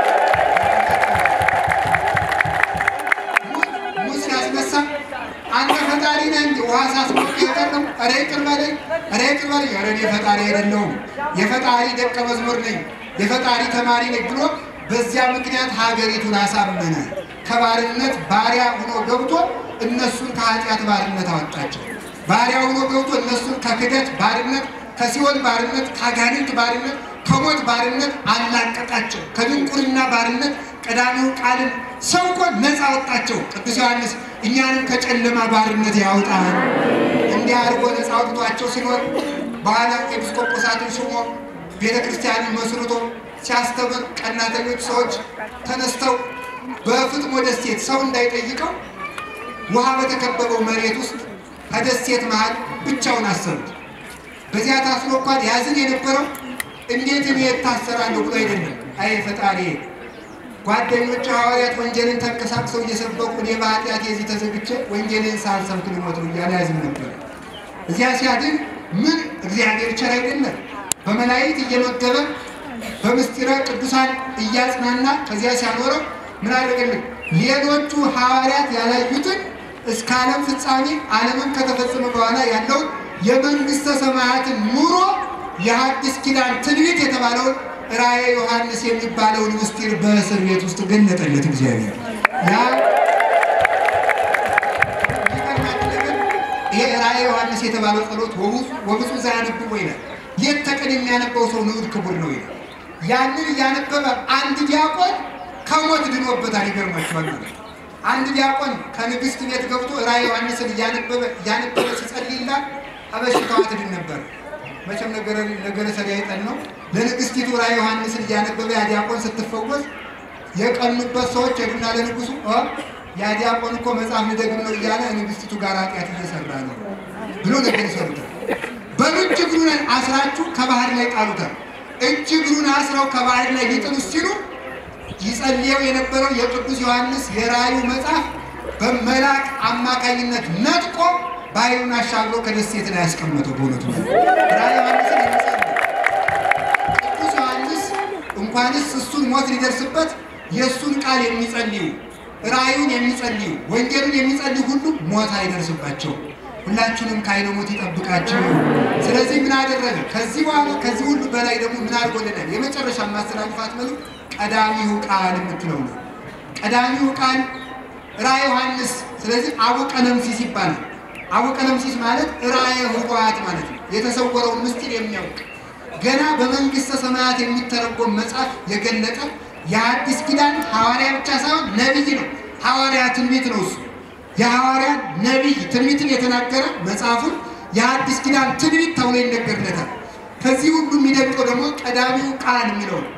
ሙት ሲያስነሳ አንተ ፈጣሪ ነህ እንጂ ውሃ ሳስሞቅ የቀረው ኧረ ይቅር በለኝ፣ ኧረ ይቅር በለኝ፣ ኧረ እኔ ፈጣሪ አይደለሁም የፈጣሪ ደቀ መዝሙር ነኝ፣ የፈጣሪ ተማሪ ነኝ ብሎ በዚያ ምክንያት ሀገሪቱን አሳመነ። ከባርነት ባሪያ ሆኖ ገብቶ እነሱን ከኃጢአት ባርነት አወጣቸው። ባሪያ ሆኖ ገብቶ እነሱን ከክደት ባርነት፣ ከሲኦል ባርነት፣ ከአጋንንት ባርነት፣ ከሞት ባርነት አላቀቃቸው። ከድንቁርና ባርነት ቀዳሚው ቃልን ሰብኮ ነፃ አወጣቸው። ቅዱስ ዮሐንስ እኛንም ከጨለማ ባርነት ያውጣል። እንዲህ አድርጎ ነፃ አውጥቷቸው ሲኖር በኋላ ኤጲስቆጶሳትን ሹሞ ቤተ ክርስቲያንን መስርቶ ሲያስተምር ቀናተኞች ሰዎች ተነስተው በፍጥሞ ደሴት ሰው እንዳይጠይቀው ውሃ በተከበበው መሬት ውስጥ ከደሴት መሃል ብቻውን አሰሩት። በዚያ ታስሮ እንኳን ያዝን የነበረው እንዴት እኔ እታሰራለሁ ብሎ አይደለም። አይ ፈጣሪ ጓደኞቹ ሐዋርያት ወንጌልን ተንቀሳቅሰው እየሰበኩ እኔ በኃጢአት የዚህ ተዘግቼ ወንጌልን ሳልሰብክ ልሞት ነው እያለ ያዝን ነበር። እዚያ ሲያድን ምን እግዚአብሔር ቸር አይደለም? በመላእክት እየመገበ በምስጢረ ቅዱሳን እያጽናና ከዚያ ሲያኖረው ምን አደረገልን? ሌሎቹ ሐዋርያት ያላዩትን እስከ ዓለም ፍጻሜ ዓለምን ከተፈጸመ በኋላ ያለውን የመንግሥተ ሰማያትን ኑሮ የሐዲስ ኪዳን ትንቢት የተባለውን ራእየ ዮሐንስ የሚባለውን ምስጢር በእስር ቤት ውስጥ ገለጠለት እግዚአብሔር። ያ ይሄ ራእየ ዮሐንስ የተባለው ጸሎት ወብፁዕ ዘያነብብ ይላል። ሌት ተቀን የሚያነበው ሰው ንዑድ ክቡር ነው ይላል። ያንን እያነበበ አንድ ዲያቆን ከሞት ድኖበታል። ይገርማችኋል ማለት አንድ ዲያቆን ከንግስት ቤት ገብቶ ራዕየ ዮሐንስን እያነበበ እያነበበ ሲጸልይላት ከበሽታዋ ትድን ነበር። መቼም ነገረ ነገረ ሰጋይጠን ነው። ለንግስቲቱ ራዕየ ዮሐንስን እያነበበ ያ ዲያቆን ስትፈወስ የቀኑበት ሰዎች ሄዱና ለንጉሱ እ ያ ዲያቆን እኮ መጽሐፍ ልደግም ነው እያለ ንግስቲቱ ጋር ኃጢአት እየሰራ ነው ብሎ ነገር ይሰሩታል። በሉ እጅ እግሩን አስራችሁ ከባህር ላይ ጣሉታል። እጅ እግሩን አስረው ከባህር ላይ ሊጥሉት ሲሉ ይጸልየው የነበረው የቅዱስ ዮሐንስ የራእዩ መጽሐፍ በመልአክ አማካኝነት ነጥቆ ባህሩን አሻግሮ ከደሴት ላይ ያስቀመጠው። በእውነቱ ራእየ ዮሐንስን የሚጸልይ ቅዱስ ዮሐንስ እንኳንስ እሱን ሞት ሊደርስበት የእሱን ቃል የሚጸልዩ ራእዩን የሚጸልዩ ወንጌሉን የሚጸልዩ ሁሉ ሞት አይደርስባቸው። ሁላችንም ከዓይነ ሞት ይጠብቃችሁ። ስለዚህ ምን አደረገ? ከዚህ በኋላ ከዚህ ሁሉ በላይ ደግሞ ምን አድርጎልናል? የመጨረሻ ማስተላልፋት መልክ ቀዳሚው ቃል የምትለው ነው። ቀዳሚው ቃል ራእየ ዮሐንስ። ስለዚህ አቡቀለምሲስ ይባላል። አቡቀለምሲስ ማለት ራእየ ኅቡዓት ማለት ነው። የተሰወረውን ምስጢር የሚያውቅ ገና በመንግሥተ ሰማያት የሚተረጎም መጽሐፍ የገለጠ የአዲስ ኪዳን ሐዋርያ ብቻ ሳይሆን ነቢይ ነው። ሐዋርያ ትንቢት ነው እሱ የሐዋርያ ነቢይ ትንቢትን የተናገረ መጽሐፉን የአዲስ ኪዳን ትንቢት ተብሎ ይነገርለታል። ከዚህ ሁሉ የሚደንቀው ደግሞ ቀዳሚው ቃል የሚለው ነው።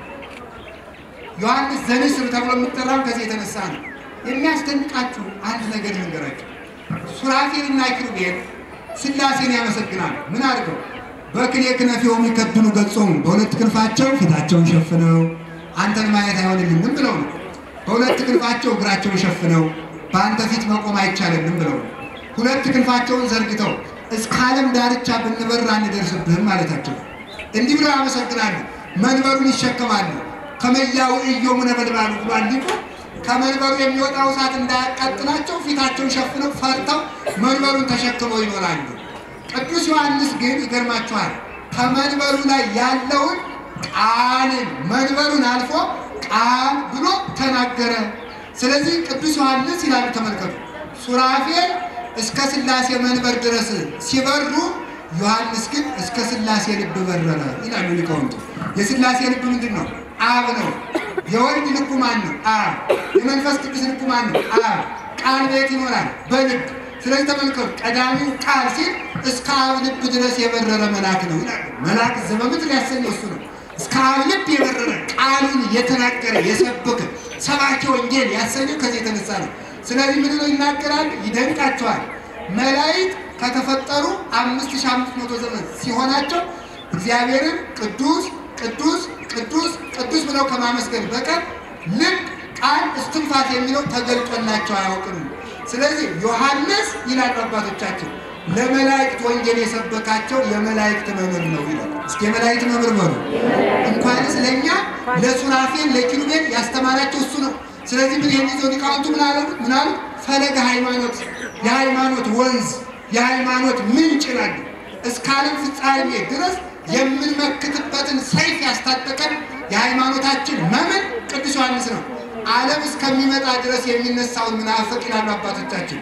ዮሐንስ ዘንስር ተብሎ የሚጠራው ከዚህ የተነሳ ነው። የሚያስደንቃችሁ አንድ ነገር ልንገራችሁ። ሱራፌልና ኪሩቤል ሥላሴን ያመሰግናሉ። ምን አድርገው? በክሌ ክነፊሆሙ ይከድኑ ገጾሙ፣ በሁለት ክንፋቸው ፊታቸውን ሸፍነው አንተን ማየት አይሆንልንም ብለው ነው። በሁለት ክንፋቸው እግራቸውን ሸፍነው በአንተ ፊት መቆም አይቻለንም ብለው ነው። ሁለት ክንፋቸውን ዘርግተው እስከ ዓለም ዳርቻ ብንበር አንደርስብህም ማለታቸው ነው። እንዲህ ብለው ያመሰግናሉ። መንበሩን ይሸከማሉ። ከመያው እዮሙ ነበልባሉ ብሏል ሊቁ። ከመንበሩ የሚወጣው እሳት እንዳያቃጥላቸው ፊታቸውን ሸፍነው ፈርተው መንበሩን ተሸክመው ይኖራሉ። ቅዱስ ዮሐንስ ግን ይገርማችኋል፣ ከመንበሩ ላይ ያለውን ቃልን መንበሩን አልፎ ቃል ብሎ ተናገረ። ስለዚህ ቅዱስ ዮሐንስ ይላሉ፣ ተመልከቱ። ሱራፌል እስከ ሥላሴ መንበር ድረስ ሲበሩ፣ ዮሐንስ ግን እስከ ሥላሴ ልብ በረረ ይላሉ ሊቃውንቱ። የሥላሴ ልብ ምንድን ነው? አብ ነው። የወልድ ልቡ ማን ነው? አብ። የመንፈስ ቅዱስ ልቡ ማን ነው? አብ። ቃል ቤት ይኖራል በልብ ስለዚህ ተመልከቱ፣ ቀዳሚው ቃል ሲል እስከ አብ ልብ ድረስ የበረረ መልአክ ነው ይላሉ። መልአክ ዘበምድር ያሰኘው እሱ ነው። እስከ አብ ልብ የበረረ ቃሉን የተናገረ የሰበከ ሰባኪ ወንጌል ያሰኘው ከዚህ የተነሳ ነው። ስለዚህ ምን ነው ይናገራል? ይደንቃቸዋል። መላእክት ከተፈጠሩ አምስት ሺህ አምስት መቶ ዘመን ሲሆናቸው እግዚአብሔርን ቅዱስ ቅዱስ ቅዱስ ቅዱስ ብለው ከማመስገን በቀር ልብ፣ ቃል፣ እስትንፋስ የሚለው ተገልጦላቸው አያውቅም። ስለዚህ ዮሐንስ ይላሉ አባቶቻችን ለመላእክት ወንጌል የሰበካቸው የመላእክት መምህር ነው ይላል። እስኪ የመላእክት መምህር በሉ። እንኳንስ ለእኛ ለሱራፌል ለኪሩቤል ያስተማራቸው እሱ ነው። ስለዚህ ምን የሚዘው ሊቃውንቱ ምን አሉ? ምን አሉ? ፈለገ ሃይማኖት፣ የሃይማኖት ወንዝ፣ የሃይማኖት ምንጭ ይላሉ። እስከ ዓለም ፍጻሜ ድረስ የምንመክትበትን ሰይፍ ያስታጠቀን የሃይማኖታችን መምህር ቅዱስ ዮሐንስ ነው። ዓለም እስከሚመጣ ድረስ የሚነሳውን ምናፍቅ ይላሉ አባቶቻችን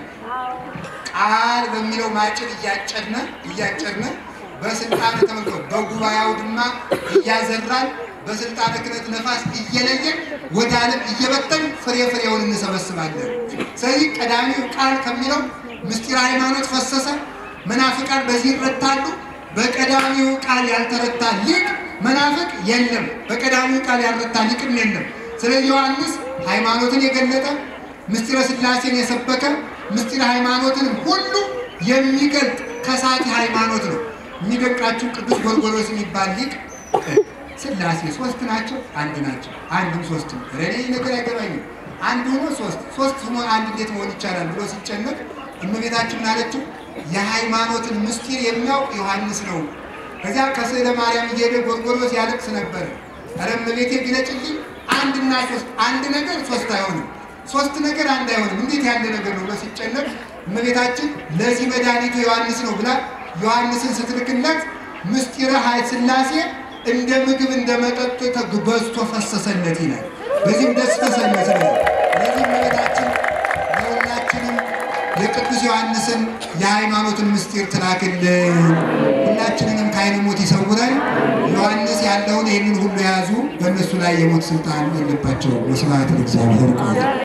ቃል በሚለው ማጭድ እያጨድነ እያጨድነ በስልጣነ ተመልከው በጉባኤው ድማ እያዘራን በስልጣነ ክህነት ነፋስ እየለየን ወደ ዓለም እየበተን ፍሬ ፍሬውን እንሰበስባለን። ስለዚህ ቀዳሚው ቃል ከሚለው ምስጢር ሃይማኖት ፈሰሰ። መናፍቃን በዚህ ይረታሉ። በቀዳሚው ቃል ያልተረታ ሊቅ መናፍቅ የለም። በቀዳሚው ቃል ያልረታ ሊቅም የለም። ስለዚህ ዮሐንስ ሃይማኖትን የገለጠ ምስጢረ ሥላሴን የሰበከ ምስጢረ ሃይማኖትን ሁሉ የሚገልጥ ከሳቲ ሃይማኖት ነው። የሚደንቃችሁ ቅዱስ ጎርጎርዮስ የሚባል ሊቅ ሥላሴ ሶስት ናቸው፣ አንድ ናቸው፣ አንድም ሶስትም ረኔ ነገር አይገባኝም። አንድ ሆኖ ሶስት ሶስት ሆኖ አንድ እንዴት መሆን ይቻላል ብሎ ሲጨነቅ እመቤታችን ምን አለችው? የሃይማኖትን ምስጢር የሚያውቅ ዮሐንስ ነው። ከዚያ ከስዕለ ማርያም እየሄደ ጎርጎርዮስ ያለቅስ ነበር። ኧረ እመቤቴ ግለጭልኝ፣ አንድና ሶስት አንድ ነገር ሶስት አይሆንም፣ ሶስት ነገር አንድ አይሆንም፣ እንዴት ያለ ነገር ነው ብሎ ሲጨነቅ እመቤታችን ለዚህ መድኃኒቱ ዮሐንስ ነው ብላ ዮሐንስን ስትልክለት ምስጢረ ኃይል ሥላሴ እንደ ምግብ እንደ መጠጡ በዝቶ ፈሰሰለት ይላል። በዚህም ደስ ተሰኘ። ስለዚህ ለዚህ እመቤታችን ለሁላችንም የቅዱስ ዮሐንስን የሃይማኖትን ምስጢር ትላክልን፣ ሁላችንንም ከዓይነ ሞት ይሰውረን። ዮሐንስ ያለውን ይህንን ሁሉ የያዙ በእነሱ ላይ የሞት ስልጣን የለባቸውም። ወስብሐት ለእግዚአብሔር።